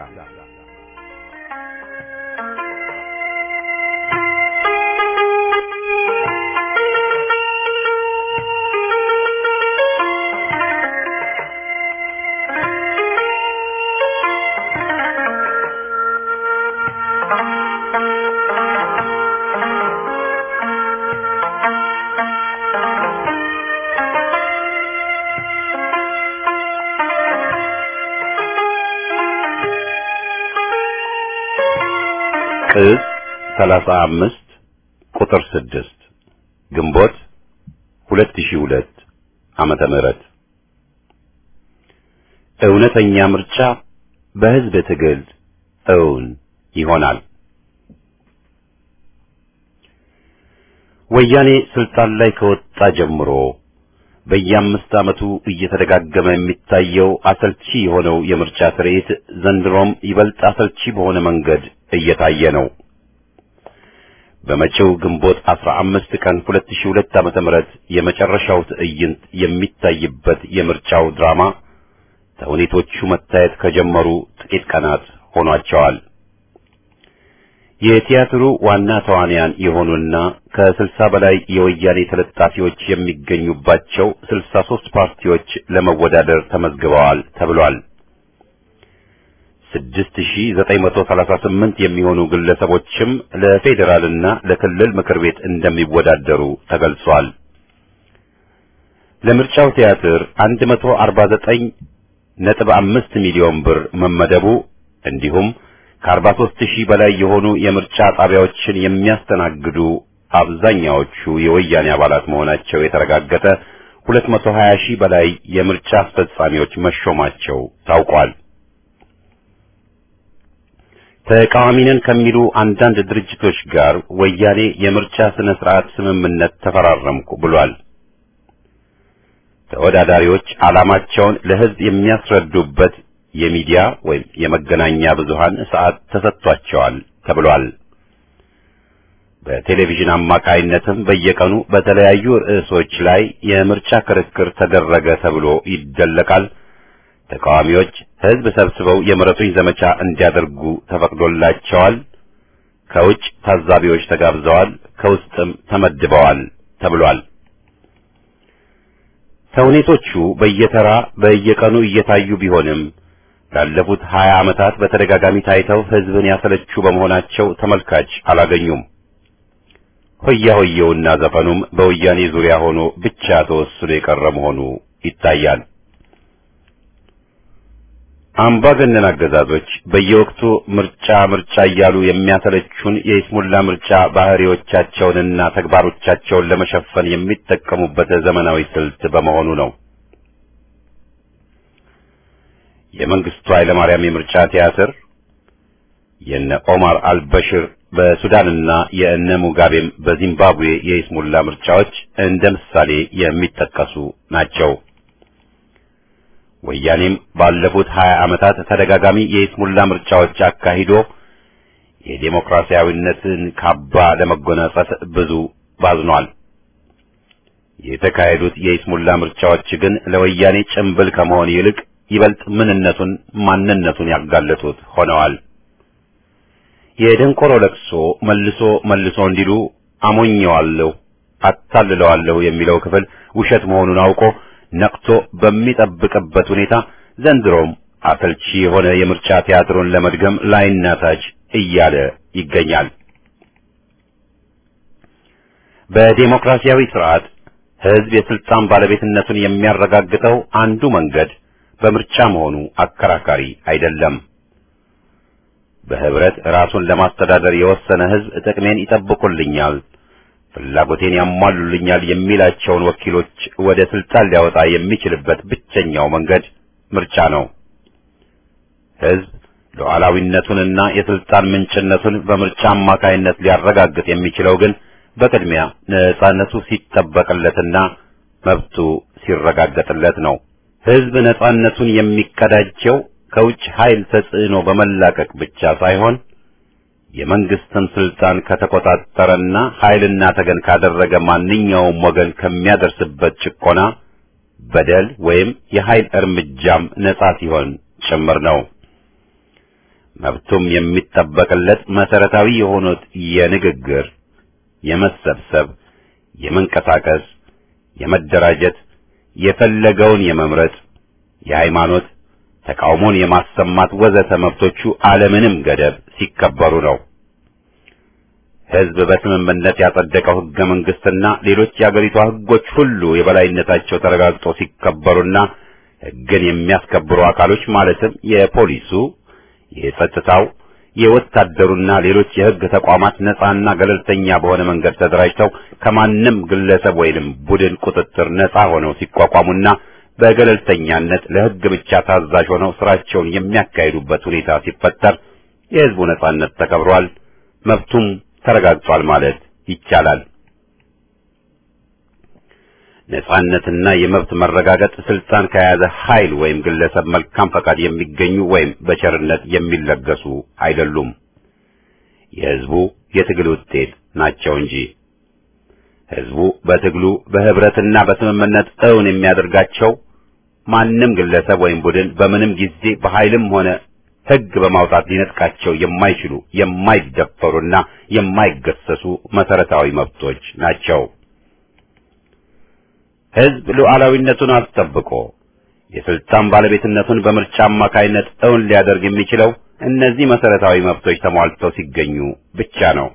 ቅጽ 35 ቁጥር 6 ግንቦት 2002 ዓመተ ምህረት እውነተኛ ምርጫ በህዝብ ትግል እውን ይሆናል። ወያኔ ስልጣን ላይ ከወጣ ጀምሮ በየአምስት ዓመቱ እየተደጋገመ የሚታየው አሰልቺ የሆነው የምርጫ ትርኢት ዘንድሮም ይበልጥ አሰልቺ በሆነ መንገድ እየታየ ነው። በመጪው ግንቦት 15 ቀን 2002 ዓመተ ምህረት የመጨረሻው ትዕይንት የሚታይበት የምርጫው ድራማ ተውኔቶቹ መታየት ከጀመሩ ጥቂት ቀናት ሆኗቸዋል። የቲያትሩ ዋና ተዋንያን የሆኑና ከስልሳ በላይ የወያኔ ተለጣፊዎች የሚገኙባቸው ስልሳ ሦስት ፓርቲዎች ለመወዳደር ተመዝግበዋል ተብሏል። ስድስት ሺህ ዘጠኝ መቶ ሰላሳ ስምንት የሚሆኑ ግለሰቦችም ለፌዴራልና ለክልል ምክር ቤት እንደሚወዳደሩ ተገልጿል። ለምርጫው ቲያትር አንድ መቶ አርባ ዘጠኝ ነጥብ አምስት ሚሊዮን ብር መመደቡ እንዲሁም ከአርባ ሦስት ሺህ በላይ የሆኑ የምርጫ ጣቢያዎችን የሚያስተናግዱ አብዛኛዎቹ የወያኔ አባላት መሆናቸው የተረጋገጠ ሁለት መቶ ሀያ ሺህ በላይ የምርጫ አስፈጻሚዎች መሾማቸው ታውቋል። ተቃዋሚ ነን ከሚሉ አንዳንድ ድርጅቶች ጋር ወያኔ የምርጫ ስነ ስርዓት ስምምነት ተፈራረምኩ ብሏል። ተወዳዳሪዎች ዓላማቸውን ለሕዝብ የሚያስረዱበት የሚዲያ ወይም የመገናኛ ብዙሃን ሰዓት ተሰጥቷቸዋል ተብሏል። በቴሌቪዥን አማካይነትም በየቀኑ በተለያዩ ርዕሶች ላይ የምርጫ ክርክር ተደረገ ተብሎ ይደለቃል። ተቃዋሚዎች ሕዝብ ሰብስበው የምረጡኝ ዘመቻ እንዲያደርጉ ተፈቅዶላቸዋል። ከውጭ ታዛቢዎች ተጋብዘዋል፣ ከውስጥም ተመድበዋል ተብሏል። ተውኔቶቹ በየተራ በየቀኑ እየታዩ ቢሆንም ላለፉት ሀያ ዓመታት በተደጋጋሚ ታይተው ሕዝብን ያሰለቹ በመሆናቸው ተመልካች አላገኙም። ሆያ ሆየውና ዘፈኑም በወያኔ ዙሪያ ሆኖ ብቻ ተወስኖ የቀረ መሆኑ ይታያል። አምባገነን አገዛዞች በየወቅቱ ምርጫ ምርጫ እያሉ የሚያሰለቹን የይስሙላ ምርጫ ባህሪዎቻቸውንና ተግባሮቻቸውን ለመሸፈን የሚጠቀሙበት ዘመናዊ ስልት በመሆኑ ነው። የመንግስቱ ኃይለማርያም የምርጫ ቲያትር፣ የነ ኦማር አልበሽር በሱዳንና የእነ ሙጋቤም በዚምባብዌ የይስሙላ ምርጫዎች እንደ ምሳሌ የሚጠቀሱ ናቸው። ወያኔም ባለፉት ሀያ ዓመታት ተደጋጋሚ የይስሙላ ምርጫዎች አካሂዶ የዴሞክራሲያዊነትን ካባ ለመጎናጸፍ ብዙ ባዝኗል። የተካሄዱት የይስሙላ ምርጫዎች ግን ለወያኔ ጭምብል ከመሆን ይልቅ ይበልጥ ምንነቱን ማንነቱን ያጋለጡት ሆነዋል። የደንቆሮ ለቅሶ መልሶ መልሶ እንዲሉ አሞኘዋለሁ፣ አታልለዋለሁ የሚለው ክፍል ውሸት መሆኑን አውቆ ነቅቶ በሚጠብቅበት ሁኔታ ዘንድሮም አሰልቺ የሆነ የምርጫ ቲያትሩን ለመድገም ላይና ታች እያለ ይገኛል። በዴሞክራሲያዊ ስርዓት ህዝብ የስልጣን ባለቤትነቱን የሚያረጋግጠው አንዱ መንገድ በምርጫ መሆኑ አከራካሪ አይደለም። በህብረት ራሱን ለማስተዳደር የወሰነ ህዝብ ጥቅሜን ይጠብቁልኛል፣ ፍላጎቴን ያሟሉልኛል የሚላቸውን ወኪሎች ወደ ስልጣን ሊያወጣ የሚችልበት ብቸኛው መንገድ ምርጫ ነው። ህዝብ ሉዓላዊነቱንና የስልጣን ምንጭነቱን በምርጫ አማካይነት ሊያረጋግጥ የሚችለው ግን በቅድሚያ ነጻነቱ ሲጠበቅለትና መብቱ ሲረጋገጥለት ነው። ህዝብ ነጻነቱን የሚቀዳጀው ከውጭ ኃይል ተጽዕኖ በመላቀቅ ብቻ ሳይሆን የመንግስትን ስልጣን ከተቆጣጠረና ኃይልና ተገን ካደረገ ማንኛውም ወገን ከሚያደርስበት ጭቆና፣ በደል ወይም የኃይል እርምጃም ነጻ ሲሆን ጭምር ነው። መብቱም የሚጠበቅለት መሰረታዊ የሆኑት የንግግር፣ የመሰብሰብ፣ የመንቀሳቀስ፣ የመደራጀት፣ የፈለገውን የመምረጥ፣ የሃይማኖት ተቃውሞን የማሰማት ወዘተ መብቶቹ አለምንም ገደብ ሲከበሩ ነው። ህዝብ በስምምነት ያጸደቀው ህገ መንግስትና ሌሎች የአገሪቷ ህጎች ሁሉ የበላይነታቸው ተረጋግጦ ሲከበሩና ህግን የሚያስከብሩ አካሎች ማለትም የፖሊሱ፣ የጸጥታው፣ የወታደሩና ሌሎች የህግ ተቋማት ነጻና ገለልተኛ በሆነ መንገድ ተደራጅተው ከማንም ግለሰብ ወይንም ቡድን ቁጥጥር ነጻ ሆነው ሲቋቋሙና በገለልተኛነት ለህግ ብቻ ታዛዥ ሆነው ስራቸውን የሚያካሂዱበት ሁኔታ ሲፈጠር የህዝቡ ነጻነት ተከብሯል፣ መብቱም ተረጋግጧል ማለት ይቻላል። ነጻነትና የመብት መረጋገጥ ስልጣን ከያዘ ኃይል ወይም ግለሰብ መልካም ፈቃድ የሚገኙ ወይም በቸርነት የሚለገሱ አይደሉም። የህዝቡ የትግል ውጤት ናቸው እንጂ ህዝቡ በትግሉ በህብረትና በስምምነት እውን የሚያደርጋቸው ማንም ግለሰብ ወይም ቡድን በምንም ጊዜ በኃይልም ሆነ ህግ በማውጣት ሊነጥቃቸው የማይችሉ የማይደፈሩና የማይገሰሱ መሰረታዊ መብቶች ናቸው። ህዝብ ሉዓላዊነቱን አስጠብቆ የስልጣን ባለቤትነቱን በምርጫ አማካይነት እውን ሊያደርግ የሚችለው እነዚህ መሰረታዊ መብቶች ተሟልተው ሲገኙ ብቻ ነው።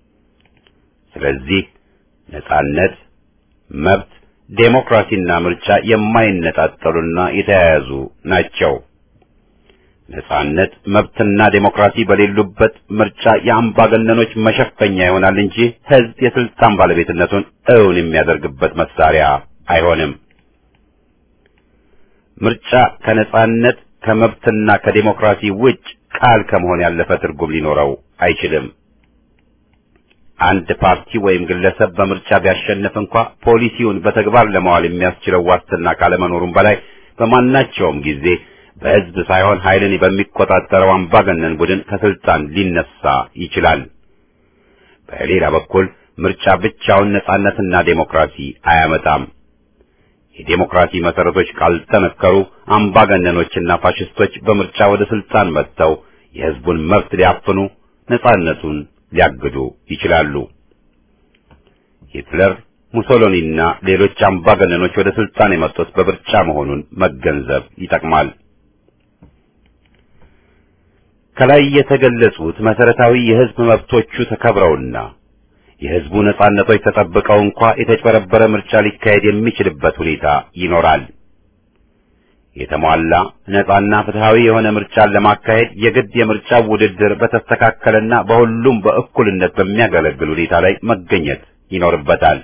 ስለዚህ ነጻነት፣ መብት፣ ዴሞክራሲና ምርጫ የማይነጣጠሉና የተያያዙ ናቸው። ነጻነት፣ መብትና ዴሞክራሲ በሌሉበት ምርጫ የአምባገነኖች መሸፈኛ ይሆናል እንጂ ህዝብ የስልጣን ባለቤትነቱን እውን የሚያደርግበት መሳሪያ አይሆንም። ምርጫ ከነጻነት ከመብትና ከዴሞክራሲ ውጭ ቃል ከመሆን ያለፈ ትርጉም ሊኖረው አይችልም። አንድ ፓርቲ ወይም ግለሰብ በምርጫ ቢያሸንፍ እንኳ ፖሊሲውን በተግባር ለማዋል የሚያስችለው ዋስትና ካለመኖሩም በላይ በማናቸውም ጊዜ በህዝብ ሳይሆን ኃይልን በሚቆጣጠረው አምባገነን ቡድን ከስልጣን ሊነሳ ይችላል። በሌላ በኩል ምርጫ ብቻውን ነጻነትና ዴሞክራሲ አያመጣም። የዴሞክራሲ መሰረቶች ካልጠነከሩ አምባገነኖችና ፋሽስቶች በምርጫ ወደ ስልጣን መጥተው የህዝቡን መብት ሊያፍኑ፣ ነጻነቱን ሊያግዱ ይችላሉ። ሂትለር፣ ሙሶሎኒና ሌሎች አምባገነኖች ወደ ስልጣን የመጡት በምርጫ መሆኑን መገንዘብ ይጠቅማል። ከላይ የተገለጹት መሰረታዊ የህዝብ መብቶቹ ተከብረውና የህዝቡ ነጻነቶች ተጠብቀው እንኳ የተጭበረበረ ምርጫ ሊካሄድ የሚችልበት ሁኔታ ይኖራል። የተሟላ ነጻና ፍትሃዊ የሆነ ምርጫን ለማካሄድ የግድ የምርጫው ውድድር በተስተካከለና በሁሉም በእኩልነት በሚያገለግል ሁኔታ ላይ መገኘት ይኖርበታል።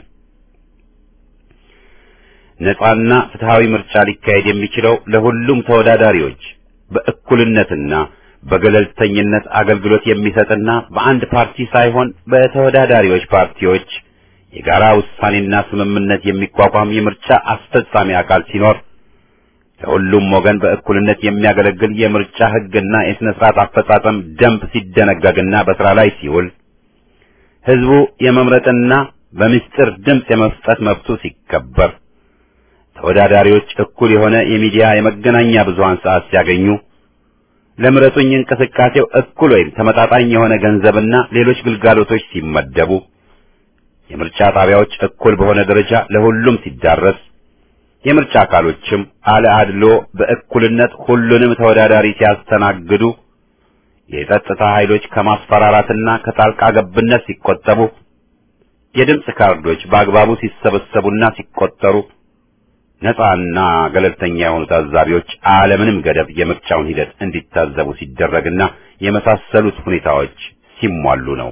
ነጻና ፍትሃዊ ምርጫ ሊካሄድ የሚችለው ለሁሉም ተወዳዳሪዎች በእኩልነትና በገለልተኝነት አገልግሎት የሚሰጥና በአንድ ፓርቲ ሳይሆን በተወዳዳሪዎች ፓርቲዎች የጋራ ውሳኔና ስምምነት የሚቋቋም የምርጫ አስፈጻሚ አካል ሲኖር ለሁሉም ወገን በእኩልነት የሚያገለግል የምርጫ ሕግና የሥነ ሥርዓት አፈጻጸም ደንብ ሲደነገግና በሥራ ላይ ሲውል ሕዝቡ የመምረጥና በምስጢር ድምፅ የመስጠት መብቱ ሲከበር ተወዳዳሪዎች እኩል የሆነ የሚዲያ የመገናኛ ብዙሃን ሰዓት ሲያገኙ ለምረጡኝ እንቅስቃሴው እኩል ወይም ተመጣጣኝ የሆነ ገንዘብና ሌሎች ግልጋሎቶች ሲመደቡ የምርጫ ጣቢያዎች እኩል በሆነ ደረጃ ለሁሉም ሲዳረስ የምርጫ አካሎችም አለ አድሎ በእኩልነት ሁሉንም ተወዳዳሪ ሲያስተናግዱ የጸጥታ ኃይሎች ከማስፈራራትና ከጣልቃ ገብነት ሲቆጠቡ የድምፅ ካርዶች በአግባቡ ሲሰበሰቡና ሲቆጠሩ ነፃና ገለልተኛ የሆኑ ታዛቢዎች አለምንም ገደብ የምርጫውን ሂደት እንዲታዘቡ ሲደረግና የመሳሰሉት ሁኔታዎች ሲሟሉ ነው።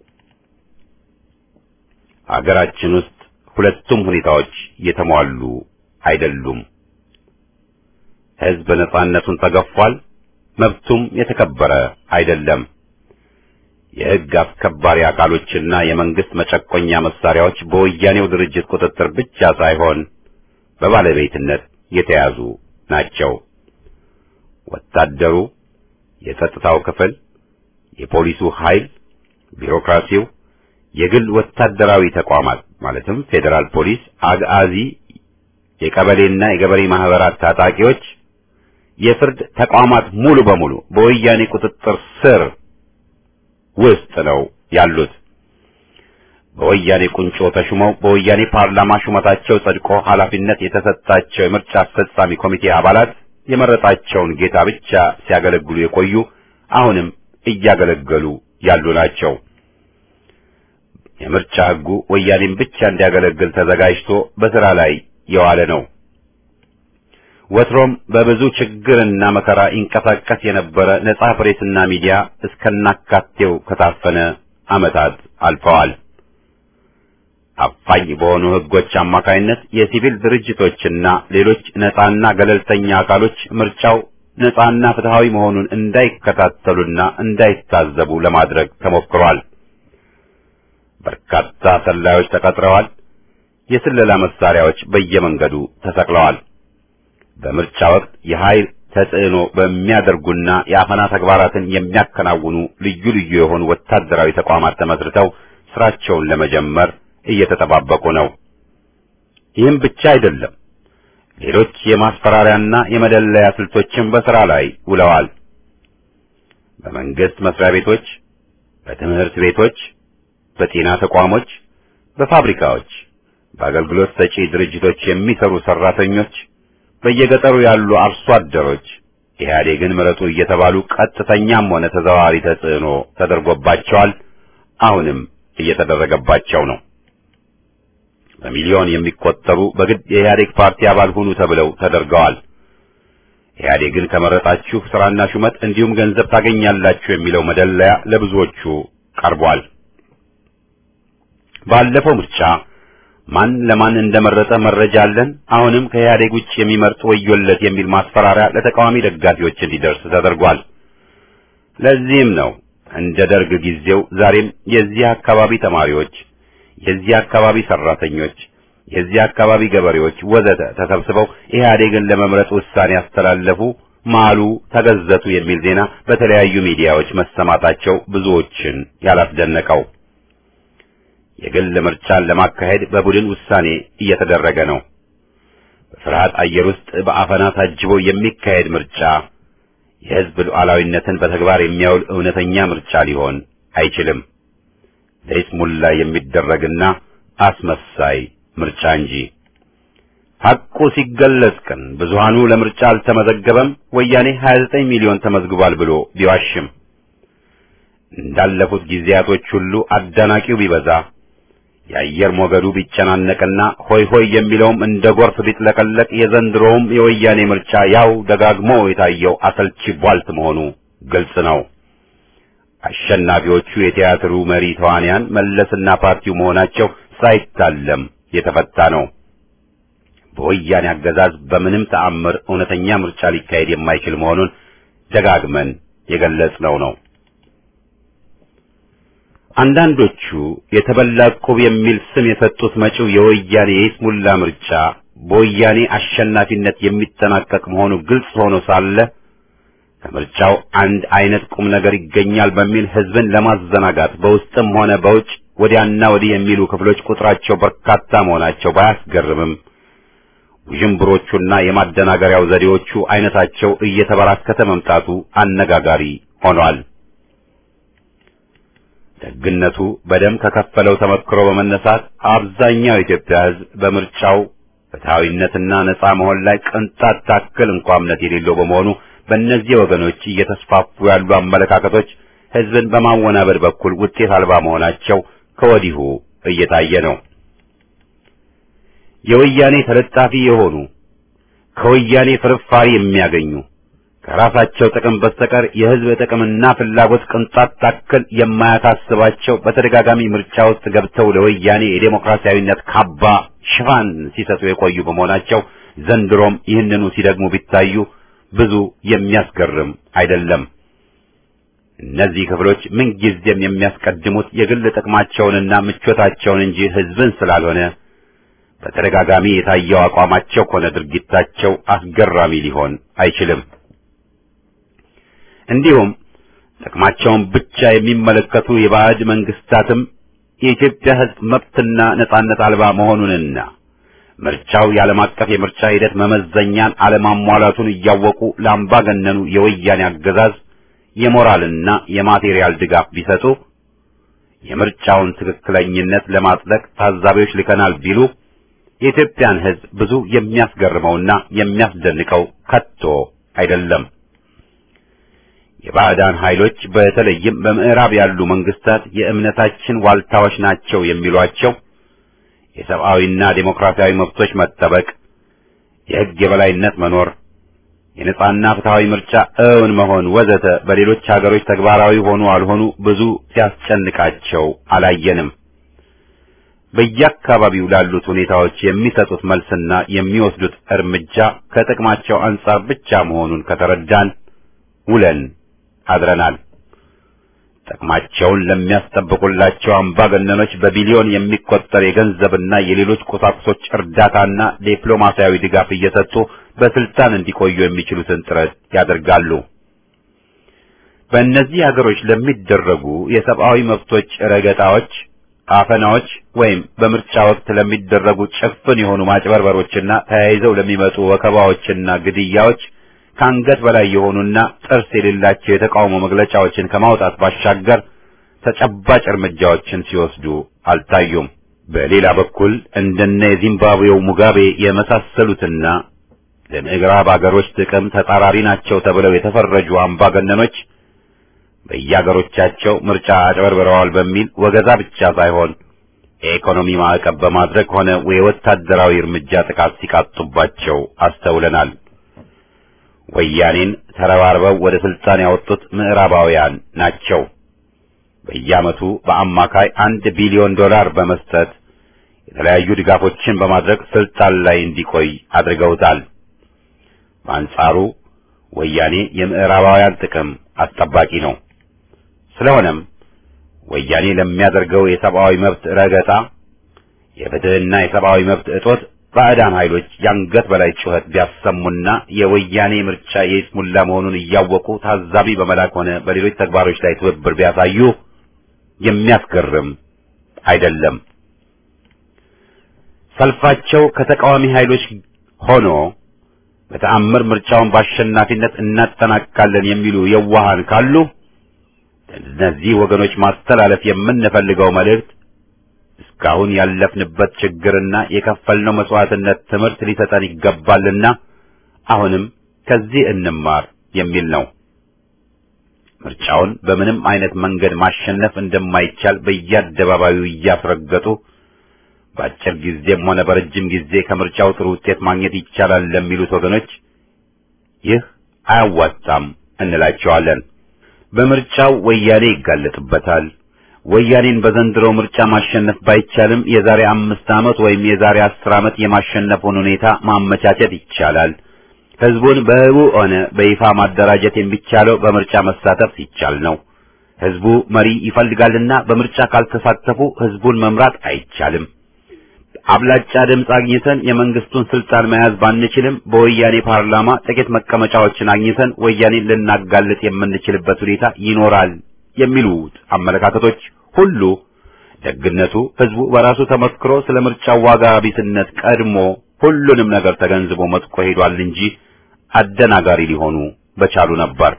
አገራችን ውስጥ ሁለቱም ሁኔታዎች የተሟሉ አይደሉም። ሕዝብ ነፃነቱን ተገፏል፣ መብቱም የተከበረ አይደለም። የሕግ አስከባሪ አካሎችና የመንግስት መጨቆኛ መሳሪያዎች በወያኔው ድርጅት ቁጥጥር ብቻ ሳይሆን በባለቤትነት የተያዙ ናቸው። ወታደሩ፣ የጸጥታው ክፍል፣ የፖሊሱ ኃይል፣ ቢሮክራሲው፣ የግል ወታደራዊ ተቋማት ማለትም ፌዴራል ፖሊስ፣ አግአዚ፣ የቀበሌና የገበሬ ማህበራት ታጣቂዎች፣ የፍርድ ተቋማት ሙሉ በሙሉ በወያኔ ቁጥጥር ስር ውስጥ ነው ያሉት። በወያኔ ቁንጮ ተሹመው በወያኔ ፓርላማ ሹመታቸው ጸድቆ ኃላፊነት የተሰጣቸው የምርጫ አስፈጻሚ ኮሚቴ አባላት የመረጣቸውን ጌታ ብቻ ሲያገለግሉ የቆዩ አሁንም እያገለገሉ ያሉ ናቸው። የምርጫ ሕጉ ወያኔን ብቻ እንዲያገለግል ተዘጋጅቶ በሥራ ላይ የዋለ ነው። ወትሮም በብዙ ችግርና መከራ ይንቀሳቀስ የነበረ ነጻ ፕሬስና ሚዲያ እስከናካቴው ከታፈነ ዓመታት አልፈዋል። አፋኝ በሆኑ ሕጎች አማካይነት የሲቪል ድርጅቶችና ሌሎች ነጻና ገለልተኛ አካሎች ምርጫው ነጻና ፍትሃዊ መሆኑን እንዳይከታተሉና እንዳይታዘቡ ለማድረግ ተሞክሯል። በርካታ ሰላዮች ተቀጥረዋል። የስለላ መሳሪያዎች በየመንገዱ ተሰቅለዋል። በምርጫ ወቅት የኃይል ተጽዕኖ በሚያደርጉና የአፈና ተግባራትን የሚያከናውኑ ልዩ ልዩ የሆኑ ወታደራዊ ተቋማት ተመስርተው ስራቸውን ለመጀመር እየተጠባበቁ ነው። ይህም ብቻ አይደለም። ሌሎች የማስፈራሪያና የመደለያ ስልቶችን በሥራ ላይ ውለዋል። በመንግስት መስሪያ ቤቶች፣ በትምህርት ቤቶች፣ በጤና ተቋሞች፣ በፋብሪካዎች፣ በአገልግሎት ሰጪ ድርጅቶች የሚሰሩ ሰራተኞች፣ በየገጠሩ ያሉ አርሶ አደሮች ኢህአዴግን ምረጡ እየተባሉ ቀጥተኛም ሆነ ተዘዋዋሪ ተጽዕኖ ተደርጎባቸዋል። አሁንም እየተደረገባቸው ነው። በሚሊዮን የሚቆጠሩ በግድ የኢህአዴግ ፓርቲ አባል ሁኑ ተብለው ተደርገዋል። ኢህአዴግን ከመረጣችሁ ስራና ሹመት እንዲሁም ገንዘብ ታገኛላችሁ የሚለው መደለያ ለብዙዎቹ ቀርቧል። ባለፈው ምርጫ ማን ለማን እንደመረጠ መረጃ አለን፣ አሁንም ከኢህአዴግ ውጭ የሚመርጥ ወዮለት የሚል ማስፈራሪያ ለተቃዋሚ ደጋፊዎች እንዲደርስ ተደርጓል። ለዚህም ነው እንደ ደርግ ጊዜው ዛሬም የዚህ አካባቢ ተማሪዎች የዚህ አካባቢ ሰራተኞች፣ የዚህ አካባቢ ገበሬዎች ወዘተ ተሰብስበው ኢህአዴግን ለመምረጥ ውሳኔ ያስተላለፉ፣ ማሉ፣ ተገዘቱ የሚል ዜና በተለያዩ ሚዲያዎች መሰማታቸው ብዙዎችን ያላስደነቀው። የግል ምርጫን ለማካሄድ በቡድን ውሳኔ እየተደረገ ነው። በፍርሃት አየር ውስጥ በአፈና ታጅቦ የሚካሄድ ምርጫ የህዝብ ሉዓላዊነትን በተግባር የሚያውል እውነተኛ ምርጫ ሊሆን አይችልም። ለይስሙላ የሚደረግና አስመሳይ ምርጫ እንጂ። ሐቁ ሲገለጽ ግን ብዙሃኑ ለምርጫ አልተመዘገበም፣ ወያኔ 29 ሚሊዮን ተመዝግቧል ብሎ ቢዋሽም እንዳለፉት ጊዜያቶች ሁሉ አዳናቂው ቢበዛ የአየር ሞገዱ ቢጨናነቅና ሆይ ሆይ የሚለውም እንደ ጎርፍ ቢጥለቀለቅ የዘንድሮውም የወያኔ ምርጫ ያው ደጋግሞ የታየው አሰልቺ ቧልት መሆኑ ግልጽ ነው። አሸናፊዎቹ የቲያትሩ መሪ ተዋንያን መለስና ፓርቲው መሆናቸው ሳይታለም የተፈታ ነው። በወያኔ አገዛዝ በምንም ተአምር እውነተኛ ምርጫ ሊካሄድ የማይችል መሆኑን ደጋግመን የገለጽነው ነው። አንዳንዶቹ የተበላ ዕቁብ የሚል ስም የሰጡት መጪው የወያኔ የይስሙላ ምርጫ በወያኔ አሸናፊነት የሚጠናቀቅ መሆኑ ግልጽ ሆኖ ሳለ ከምርጫው አንድ አይነት ቁም ነገር ይገኛል በሚል ሕዝብን ለማዘናጋት በውስጥም ሆነ በውጭ ወዲያና ወዲህ የሚሉ ክፍሎች ቁጥራቸው በርካታ መሆናቸው ባያስገርምም ውዥንብሮቹና የማደናገሪያው ዘዴዎቹ አይነታቸው እየተበራከተ መምጣቱ አነጋጋሪ ሆኗል። ደግነቱ በደም ከከፈለው ተመክሮ በመነሳት አብዛኛው የኢትዮጵያ ሕዝብ በምርጫው ፍትሐዊነትና ነጻ መሆን ላይ ቅንጣት ታክል እንኳ እምነት የሌለው በመሆኑ በእነዚህ ወገኖች እየተስፋፉ ያሉ አመለካከቶች ሕዝብን በማወናበድ በኩል ውጤት አልባ መሆናቸው ከወዲሁ እየታየ ነው። የወያኔ ተለጣፊ የሆኑ ከወያኔ ፍርፋሪ የሚያገኙ ከራሳቸው ጥቅም በስተቀር የሕዝብ ጥቅምና ፍላጎት ቅንጣት ታክል የማያሳስባቸው በተደጋጋሚ ምርጫ ውስጥ ገብተው ለወያኔ የዴሞክራሲያዊነት ካባ ሽፋን ሲሰጡ የቆዩ በመሆናቸው ዘንድሮም ይህንኑ ሲደግሙ ቢታዩ ብዙ የሚያስገርም አይደለም። እነዚህ ክፍሎች ምንጊዜም የሚያስቀድሙት የግል ጥቅማቸውንና ምቾታቸውን እንጂ ሕዝብን ስላልሆነ በተደጋጋሚ የታየው አቋማቸው ሆነ ድርጊታቸው አስገራሚ ሊሆን አይችልም። እንዲሁም ጥቅማቸውን ብቻ የሚመለከቱ የባዕድ መንግስታትም የኢትዮጵያ ሕዝብ መብትና ነጻነት አልባ መሆኑንና ምርጫው የዓለም አቀፍ የምርጫ ሂደት መመዘኛን አለማሟላቱን እያወቁ ለአምባገነኑ የወያኔ አገዛዝ የሞራልና የማቴሪያል ድጋፍ ቢሰጡ የምርጫውን ትክክለኝነት ለማጽደቅ ታዛቢዎች ልከናል ቢሉ የኢትዮጵያን ሕዝብ ብዙ የሚያስገርመውና የሚያስደንቀው ከቶ አይደለም። የባዕዳን ኃይሎች በተለይም በምዕራብ ያሉ መንግስታት የእምነታችን ዋልታዎች ናቸው የሚሏቸው የሰብአዊና ዴሞክራሲያዊ መብቶች መጠበቅ፣ የሕግ የበላይነት መኖር፣ የነጻና ፍትሃዊ ምርጫ እውን መሆን ወዘተ በሌሎች ሀገሮች ተግባራዊ ሆኑ አልሆኑ ብዙ ሲያስጨንቃቸው አላየንም። በየአካባቢው ላሉት ሁኔታዎች የሚሰጡት መልስና የሚወስዱት እርምጃ ከጥቅማቸው አንጻር ብቻ መሆኑን ከተረዳን ውለን አድረናል። ጥቅማቸውን ለሚያስጠብቁላቸው አምባገነኖች በቢሊዮን የሚቆጠር የገንዘብና የሌሎች ቁሳቁሶች እርዳታና ዲፕሎማሲያዊ ድጋፍ እየሰጡ በስልጣን እንዲቆዩ የሚችሉትን ጥረት ያደርጋሉ። በእነዚህ ሀገሮች ለሚደረጉ የሰብአዊ መብቶች ረገጣዎች፣ አፈናዎች ወይም በምርጫ ወቅት ለሚደረጉ ጭፍን የሆኑ ማጭበርበሮችና ተያይዘው ለሚመጡ ወከባዎችና ግድያዎች ከአንገት በላይ የሆኑና ጥርስ የሌላቸው የተቃውሞ መግለጫዎችን ከማውጣት ባሻገር ተጨባጭ እርምጃዎችን ሲወስዱ አልታዩም። በሌላ በኩል እንደነ የዚምባብዌው ሙጋቤ የመሳሰሉትና ለምዕራብ አገሮች ጥቅም ተጻራሪ ናቸው ተብለው የተፈረጁ አምባገነኖች በየአገሮቻቸው ምርጫ አጭበርብረዋል በሚል ወገዛ ብቻ ሳይሆን የኢኮኖሚ ማዕቀብ በማድረግ ሆነ የወታደራዊ እርምጃ ጥቃት ሲቃጡባቸው አስተውለናል። ወያኔን ተረባርበው ወደ ስልጣን ያወጡት ምዕራባውያን ናቸው። በየዓመቱ በአማካይ አንድ ቢሊዮን ዶላር በመስጠት የተለያዩ ድጋፎችን በማድረግ ስልጣን ላይ እንዲቆይ አድርገውታል። በአንጻሩ ወያኔ የምዕራባውያን ጥቅም አስጠባቂ ነው። ስለሆነም ወያኔ ለሚያደርገው የሰብአዊ መብት ረገጣ፣ የፍትህና የሰብአዊ መብት እጦት ባዕዳን ኃይሎች የአንገት በላይ ጩኸት ቢያሰሙና የወያኔ ምርጫ የይስሙላ መሆኑን እያወቁ ታዛቢ በመላክ ሆነ በሌሎች ተግባሮች ላይ ትብብር ቢያሳዩ የሚያስገርም አይደለም። ሰልፋቸው ከተቃዋሚ ኃይሎች ሆኖ በተአምር ምርጫውን በአሸናፊነት እናጠናቅቃለን የሚሉ የዋሃን ካሉ እነዚህ ወገኖች ማስተላለፍ የምንፈልገው መልእክት እስካሁን ያለፍንበት ችግርና የከፈልነው መስዋዕትነት ትምህርት ሊሰጠን ይገባልና አሁንም ከዚህ እንማር የሚል ነው። ምርጫውን በምንም አይነት መንገድ ማሸነፍ እንደማይቻል በየአደባባዩ እያስረገጡ በአጭር ጊዜም ሆነ በረጅም ጊዜ ከምርጫው ጥሩ ውጤት ማግኘት ይቻላል ለሚሉት ወገኖች ይህ አያዋጣም እንላቸዋለን። በምርጫው ወያኔ ይጋለጥበታል። ወያኔን በዘንድሮ ምርጫ ማሸነፍ ባይቻልም የዛሬ አምስት ዓመት ወይም የዛሬ አስር ዓመት የማሸነፉን ሁኔታ ማመቻቸት ይቻላል። ህዝቡን በህቡ ሆነ በይፋ ማደራጀት የሚቻለው በምርጫ መሳተፍ ሲቻል ነው። ህዝቡ መሪ ይፈልጋልና በምርጫ ካልተሳተፉ ህዝቡን መምራት አይቻልም። አብላጫ ድምፅ አግኝተን የመንግስቱን ስልጣን መያዝ ባንችልም በወያኔ ፓርላማ ጥቂት መቀመጫዎችን አግኝተን ወያኔን ልናጋልጥ የምንችልበት ሁኔታ ይኖራል የሚሉት አመለካከቶች ሁሉ ደግነቱ ህዝቡ በራሱ ተመክሮ ስለ ምርጫው ዋጋ ቢስነት ቀድሞ ሁሉንም ነገር ተገንዝቦ መጥቆ ሄዷል እንጂ አደናጋሪ ሊሆኑ በቻሉ ነበር።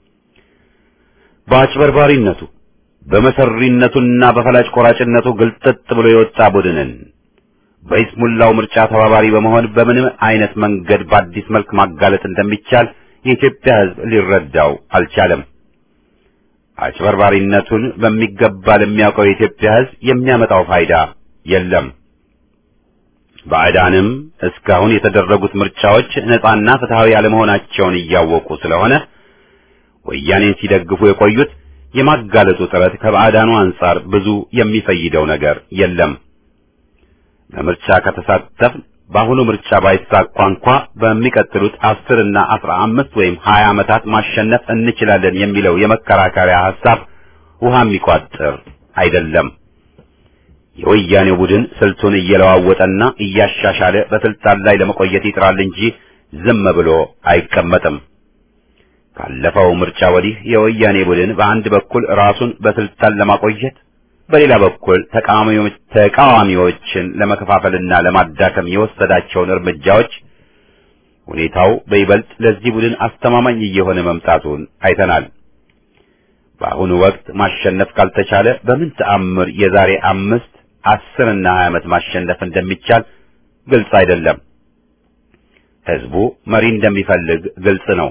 በአጭበርባሪነቱ በመሰሪነቱና በፈላጭ ቆራጭነቱ ግልጥጥ ብሎ የወጣ ቡድንን በይስሙላው ምርጫ ተባባሪ በመሆን በምንም አይነት መንገድ በአዲስ መልክ ማጋለጥ እንደሚቻል የኢትዮጵያ ህዝብ ሊረዳው አልቻለም። አጭበርባሪነቱን በሚገባ ለሚያውቀው የኢትዮጵያ ህዝብ የሚያመጣው ፋይዳ የለም። ባዕዳንም እስካሁን የተደረጉት ምርጫዎች ነጻና ፍትሃዊ ያለመሆናቸውን እያወቁ ስለሆነ ወያኔን ሲደግፉ የቆዩት የማጋለጡ ጥረት ከባዕዳኑ አንጻር ብዙ የሚፈይደው ነገር የለም። በምርጫ ከተሳተፍን በአሁኑ ምርጫ ባይሳካ እንኳ በሚቀጥሉት አስር እና አስራ አምስት ወይም ሀያ ዓመታት ማሸነፍ እንችላለን የሚለው የመከራከሪያ ሐሳብ ውሃ የሚቋጥር አይደለም። የወያኔው ቡድን ስልቱን እየለዋወጠና እያሻሻለ በስልጣን ላይ ለመቆየት ይጥራል እንጂ ዝም ብሎ አይቀመጥም። ካለፈው ምርጫ ወዲህ የወያኔ ቡድን በአንድ በኩል ራሱን በስልጣን ለማቆየት በሌላ በኩል ተቃዋሚዎችን ለመከፋፈልና ለማዳከም የወሰዳቸውን እርምጃዎች ሁኔታው በይበልጥ ለዚህ ቡድን አስተማማኝ እየሆነ መምጣቱን አይተናል። በአሁኑ ወቅት ማሸነፍ ካልተቻለ በምን ተአምር የዛሬ አምስት አስር እና ሀያ ዓመት ማሸነፍ እንደሚቻል ግልጽ አይደለም። ህዝቡ መሪ እንደሚፈልግ ግልጽ ነው።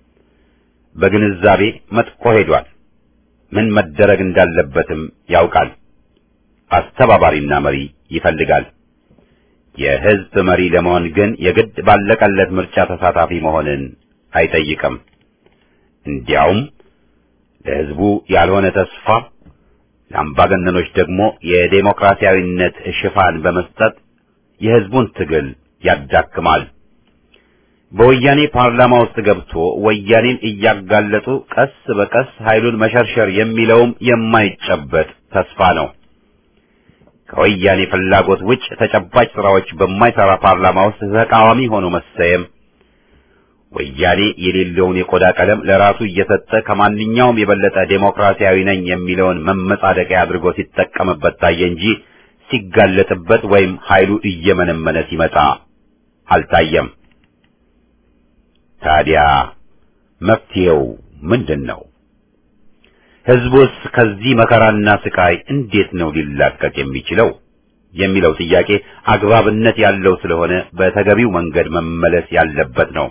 በግንዛቤ መጥቆ ሄዷል። ምን መደረግ እንዳለበትም ያውቃል። አስተባባሪና መሪ ይፈልጋል። የህዝብ መሪ ለመሆን ግን የግድ ባለቀለት ምርጫ ተሳታፊ መሆንን አይጠይቅም። እንዲያውም ለህዝቡ ያልሆነ ተስፋ ለአምባገነኖች ደግሞ የዴሞክራሲያዊነት ሽፋን በመስጠት የህዝቡን ትግል ያዳክማል። በወያኔ ፓርላማ ውስጥ ገብቶ ወያኔን እያጋለጡ ቀስ በቀስ ኃይሉን መሸርሸር የሚለውም የማይጨበጥ ተስፋ ነው። ከወያኔ ፍላጎት ውጭ ተጨባጭ ስራዎች በማይሰራ ፓርላማ ውስጥ ተቃዋሚ ሆኖ መሰየም ወያኔ የሌለውን የቆዳ ቀለም ለራሱ እየሰጠ ከማንኛውም የበለጠ ዴሞክራሲያዊ ነኝ የሚለውን መመጻደቂያ አድርጎ ሲጠቀምበት ታየ እንጂ ሲጋለጥበት ወይም ኃይሉ እየመነመነ ሲመጣ አልታየም። ታዲያ መፍትሄው ምንድን ነው? ህዝቡስ ከዚህ መከራና ስቃይ እንዴት ነው ሊላቀቅ የሚችለው የሚለው ጥያቄ አግባብነት ያለው ስለሆነ በተገቢው መንገድ መመለስ ያለበት ነው።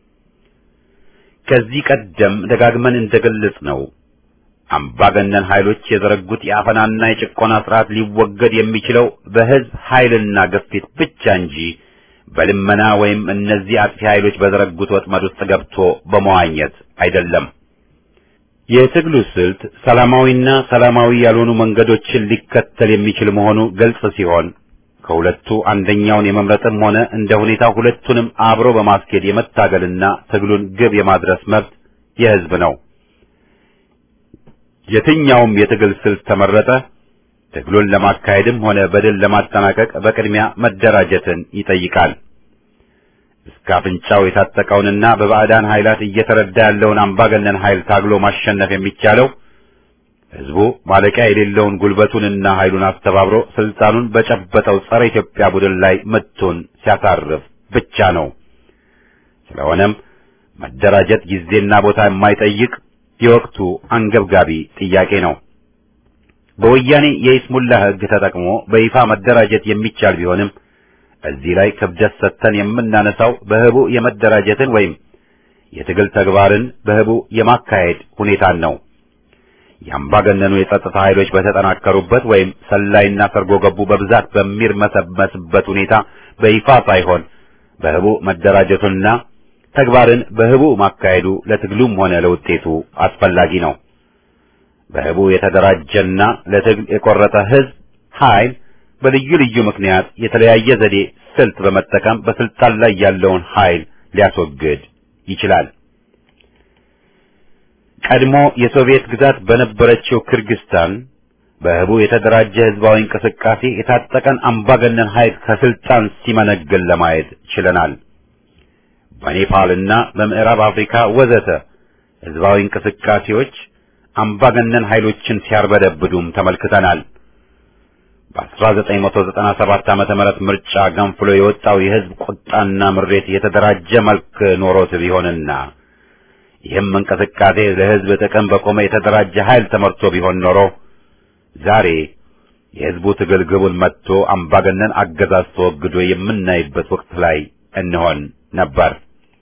ከዚህ ቀደም ደጋግመን እንደገለጽ ነው አምባገነን ኃይሎች የዘረጉት የአፈናና የጭቆና ስርዓት ሊወገድ የሚችለው በህዝብ ኃይልና ግፊት ብቻ እንጂ በልመና ወይም እነዚህ አጥፊ ኃይሎች በዘረጉት ወጥመድ ውስጥ ገብቶ በመዋኘት አይደለም። የትግሉ ስልት ሰላማዊና ሰላማዊ ያልሆኑ መንገዶችን ሊከተል የሚችል መሆኑ ግልጽ ሲሆን ከሁለቱ አንደኛውን የመምረጥም ሆነ እንደ ሁኔታው ሁለቱንም አብሮ በማስኬድ የመታገልና ትግሉን ግብ የማድረስ መብት የህዝብ ነው። የትኛውም የትግል ስልት ተመረጠ ትግሉን ለማካሄድም ሆነ በድል ለማጠናቀቅ በቅድሚያ መደራጀትን ይጠይቃል። እስከ አፍንጫው የታጠቀውንና በባዕዳን ኃይላት እየተረዳ ያለውን አምባገነን ኃይል ታግሎ ማሸነፍ የሚቻለው ህዝቡ ማለቂያ የሌለውን ጉልበቱንና ኃይሉን አስተባብሮ ስልጣኑን በጨበጠው ጸረ ኢትዮጵያ ቡድን ላይ ምቱን ሲያሳርፍ ብቻ ነው። ስለሆነም መደራጀት ጊዜና ቦታ የማይጠይቅ የወቅቱ አንገብጋቢ ጥያቄ ነው። በወያኔ የይስሙላ ህግ ተጠቅሞ በይፋ መደራጀት የሚቻል ቢሆንም እዚህ ላይ ክብደት ሰጥተን የምናነሳው በህቡ የመደራጀትን ወይም የትግል ተግባርን በህቡ የማካሄድ ሁኔታን ነው። የአምባገነኑ የጸጥታ ኃይሎች በተጠናከሩበት ወይም ሰላይና ሰርጎ ገቡ በብዛት በሚርመሰመስበት ሁኔታ በይፋ ሳይሆን በህቡ መደራጀቱና ተግባርን በህቡ ማካሄዱ ለትግሉም ሆነ ለውጤቱ አስፈላጊ ነው። በህቡ የተደራጀና ለትግል የቆረጠ ህዝብ ኃይል በልዩ ልዩ ምክንያት የተለያየ ዘዴ ስልት በመጠቀም በስልጣን ላይ ያለውን ኃይል ሊያስወግድ ይችላል። ቀድሞ የሶቪየት ግዛት በነበረችው ክርግስታን በህቡ የተደራጀ ህዝባዊ እንቅስቃሴ የታጠቀን አምባገነን ኃይል ከስልጣን ሲመነገል ለማየት ችለናል። በኔፓልና በምዕራብ አፍሪካ ወዘተ ህዝባዊ እንቅስቃሴዎች አምባገነን ኃይሎችን ሲያርበደብዱም ተመልክተናል። በ1997 ዓመተ ምህረት ምርጫ ገንፍሎ የወጣው የህዝብ ቁጣና ምሬት የተደራጀ መልክ ኖሮት ቢሆንና ይህም እንቅስቃሴ ለህዝብ ጥቅም በቆመ የተደራጀ ኃይል ተመርቶ ቢሆን ኖሮ ዛሬ የህዝቡ ትግል ግቡን መጥቶ አምባገነን አገዛዝ ተወግዶ የምናይበት ወቅት ላይ እንሆን ነበር።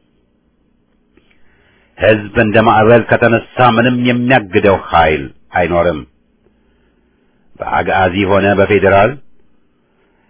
ህዝብ እንደ ማዕበል ከተነሳ ምንም የሚያግደው ኃይል አይኖርም። በአጋዚ ሆነ በፌዴራል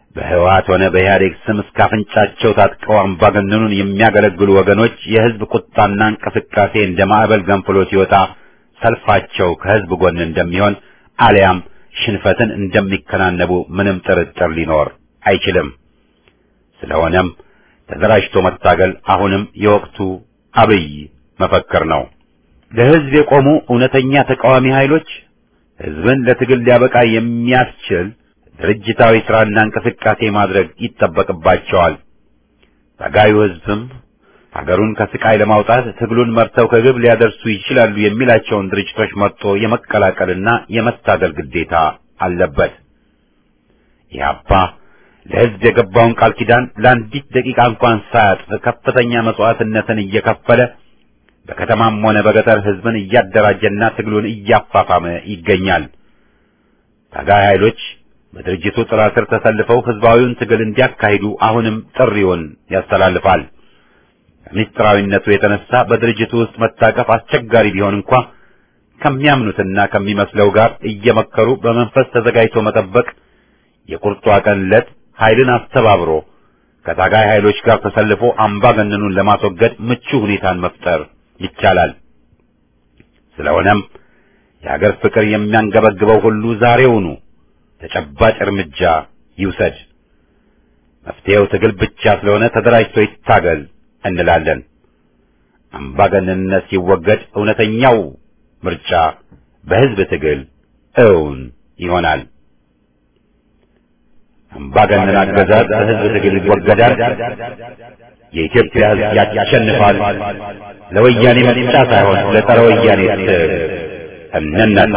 በህወሓት ሆነ በኢህአዴግ ስም እስከ አፍንጫቸው ታጥቀው አምባገነኑን የሚያገለግሉ ወገኖች የህዝብ ቁጣና እንቅስቃሴ እንደ ማዕበል ገንፍሎ ሲወጣ ሰልፋቸው ከህዝብ ጎን እንደሚሆን አሊያም ሽንፈትን እንደሚከናነቡ ምንም ጥርጥር ሊኖር አይችልም። ስለሆነም ተደራጅቶ መታገል አሁንም የወቅቱ አብይ መፈክር ነው። ለህዝብ የቆሙ እውነተኛ ተቃዋሚ ኃይሎች ህዝብን ለትግል ሊያበቃ የሚያስችል ድርጅታዊ ስራና እንቅስቃሴ ማድረግ ይጠበቅባቸዋል። ታጋዩ ህዝብም ሀገሩን ከስቃይ ለማውጣት ትግሉን መርተው ከግብ ሊያደርሱ ይችላሉ የሚላቸውን ድርጅቶች መርጦ የመቀላቀልና የመታገል ግዴታ አለበት። ኢህአፓ ለህዝብ የገባውን ቃል ኪዳን ለአንዲት ደቂቃ እንኳን ሳያጥፍ ከፍተኛ መስዋዕትነትን እየከፈለ በከተማም ሆነ በገጠር ህዝብን እያደራጀና ትግሉን እያፋፋመ ይገኛል። ታጋይ ኃይሎች በድርጅቱ ጥላ ስር ተሰልፈው ህዝባዊውን ትግል እንዲያካሂዱ አሁንም ጥሪውን ያስተላልፋል። ከምስጢራዊነቱ የተነሳ በድርጅቱ ውስጥ መታቀፍ አስቸጋሪ ቢሆን እንኳ ከሚያምኑትና ከሚመስለው ጋር እየመከሩ በመንፈስ ተዘጋጅቶ መጠበቅ የቁርጧ ቀን ዕለት ኃይልን አስተባብሮ ከታጋይ ኃይሎች ጋር ተሰልፎ አምባገነኑን ለማስወገድ ምቹ ሁኔታን መፍጠር ይቻላል። ስለሆነም የሀገር ፍቅር የሚያንገበግበው ሁሉ ዛሬውኑ ተጨባጭ እርምጃ ይውሰድ። መፍትሄው ትግል ብቻ ስለሆነ ተደራጅቶ ይታገል እንላለን። አምባገነንነት ሲወገድ እውነተኛው ምርጫ በህዝብ ትግል እውን ይሆናል። አምባገነን አገዛዝ በህዝብ ትግል ይወገዳል። የኢትዮጵያ ህዝብ ያሸንፋል። ለወያኔ ምርጫ ሳይሆን ለጸረ ወያኔ ትግል እንነሳ።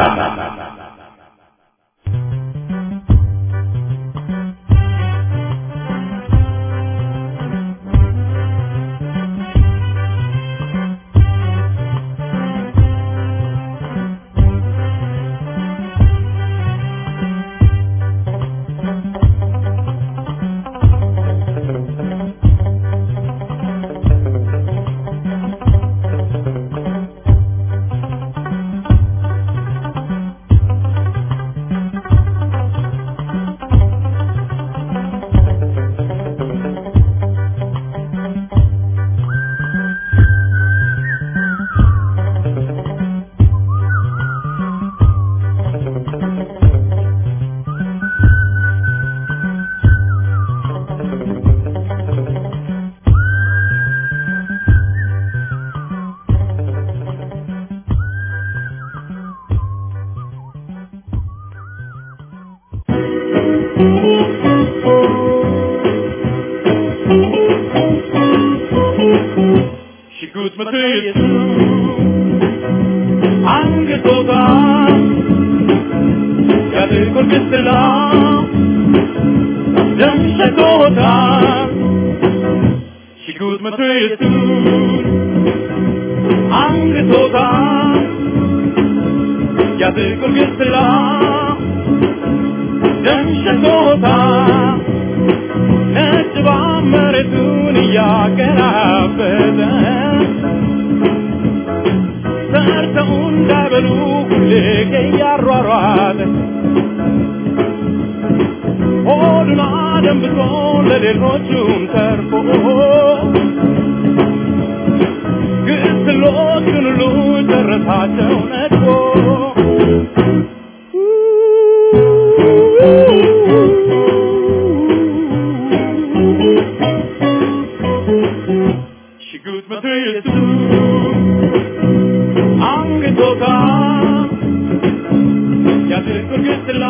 ሽጉጥ መትየቱ አንገቶታ ያጥቁር ግስላ ደም ሸቶታ ሽጉጥ መትየቱ አንገቶታ ያጥቁር ግስላ ደም ሸቶታ ነጭ መሬቱን እያገራበተ ሰርተው እንዳይበሉ ሁሌ እያሯሯጠ ሆዱን አደንብቶ ለሌሎቹም ተርፎ ግስሎቹን ሁሉ ጨረሳቸው ነድፎ ሽጉጥ መትየቱ አንገቶታ ያጥቁር ግስላ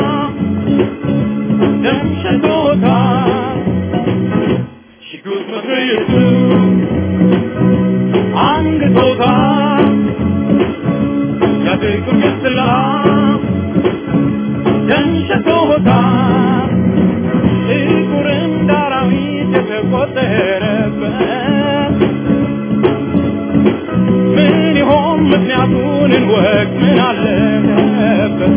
ደም ሸቶታ ሽጉጥ መትየቱ አንገቶታ ያጥቁር ግስላ ደም ሸቶታ ጥቁር እንደ አራዊት የተቆጠረበት ምን ይሆን ምክንያቱን እንወቅ ምን አለበት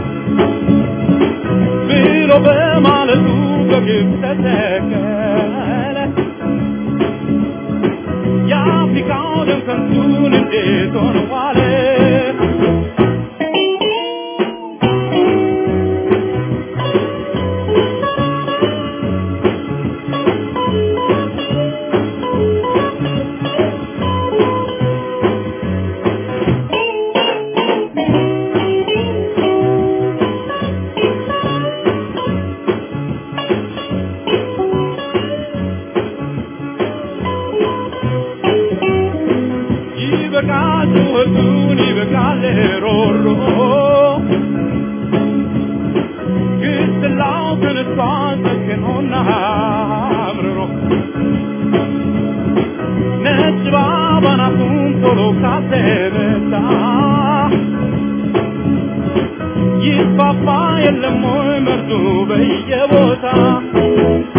ብሎ በማለቱ በግብ ተተከለ የአፍሪካው ደም ከንቱን እንዴት ሆነ ዋለ ጩኸቱን ይበቃል ሮሮ ግስላው ተነስቷል ሰክኖና አምርሮ ነጭ ባባናቱን ቶሎ ካተመታ ይፋፋ የለም ወይ መርዙ በየቦታ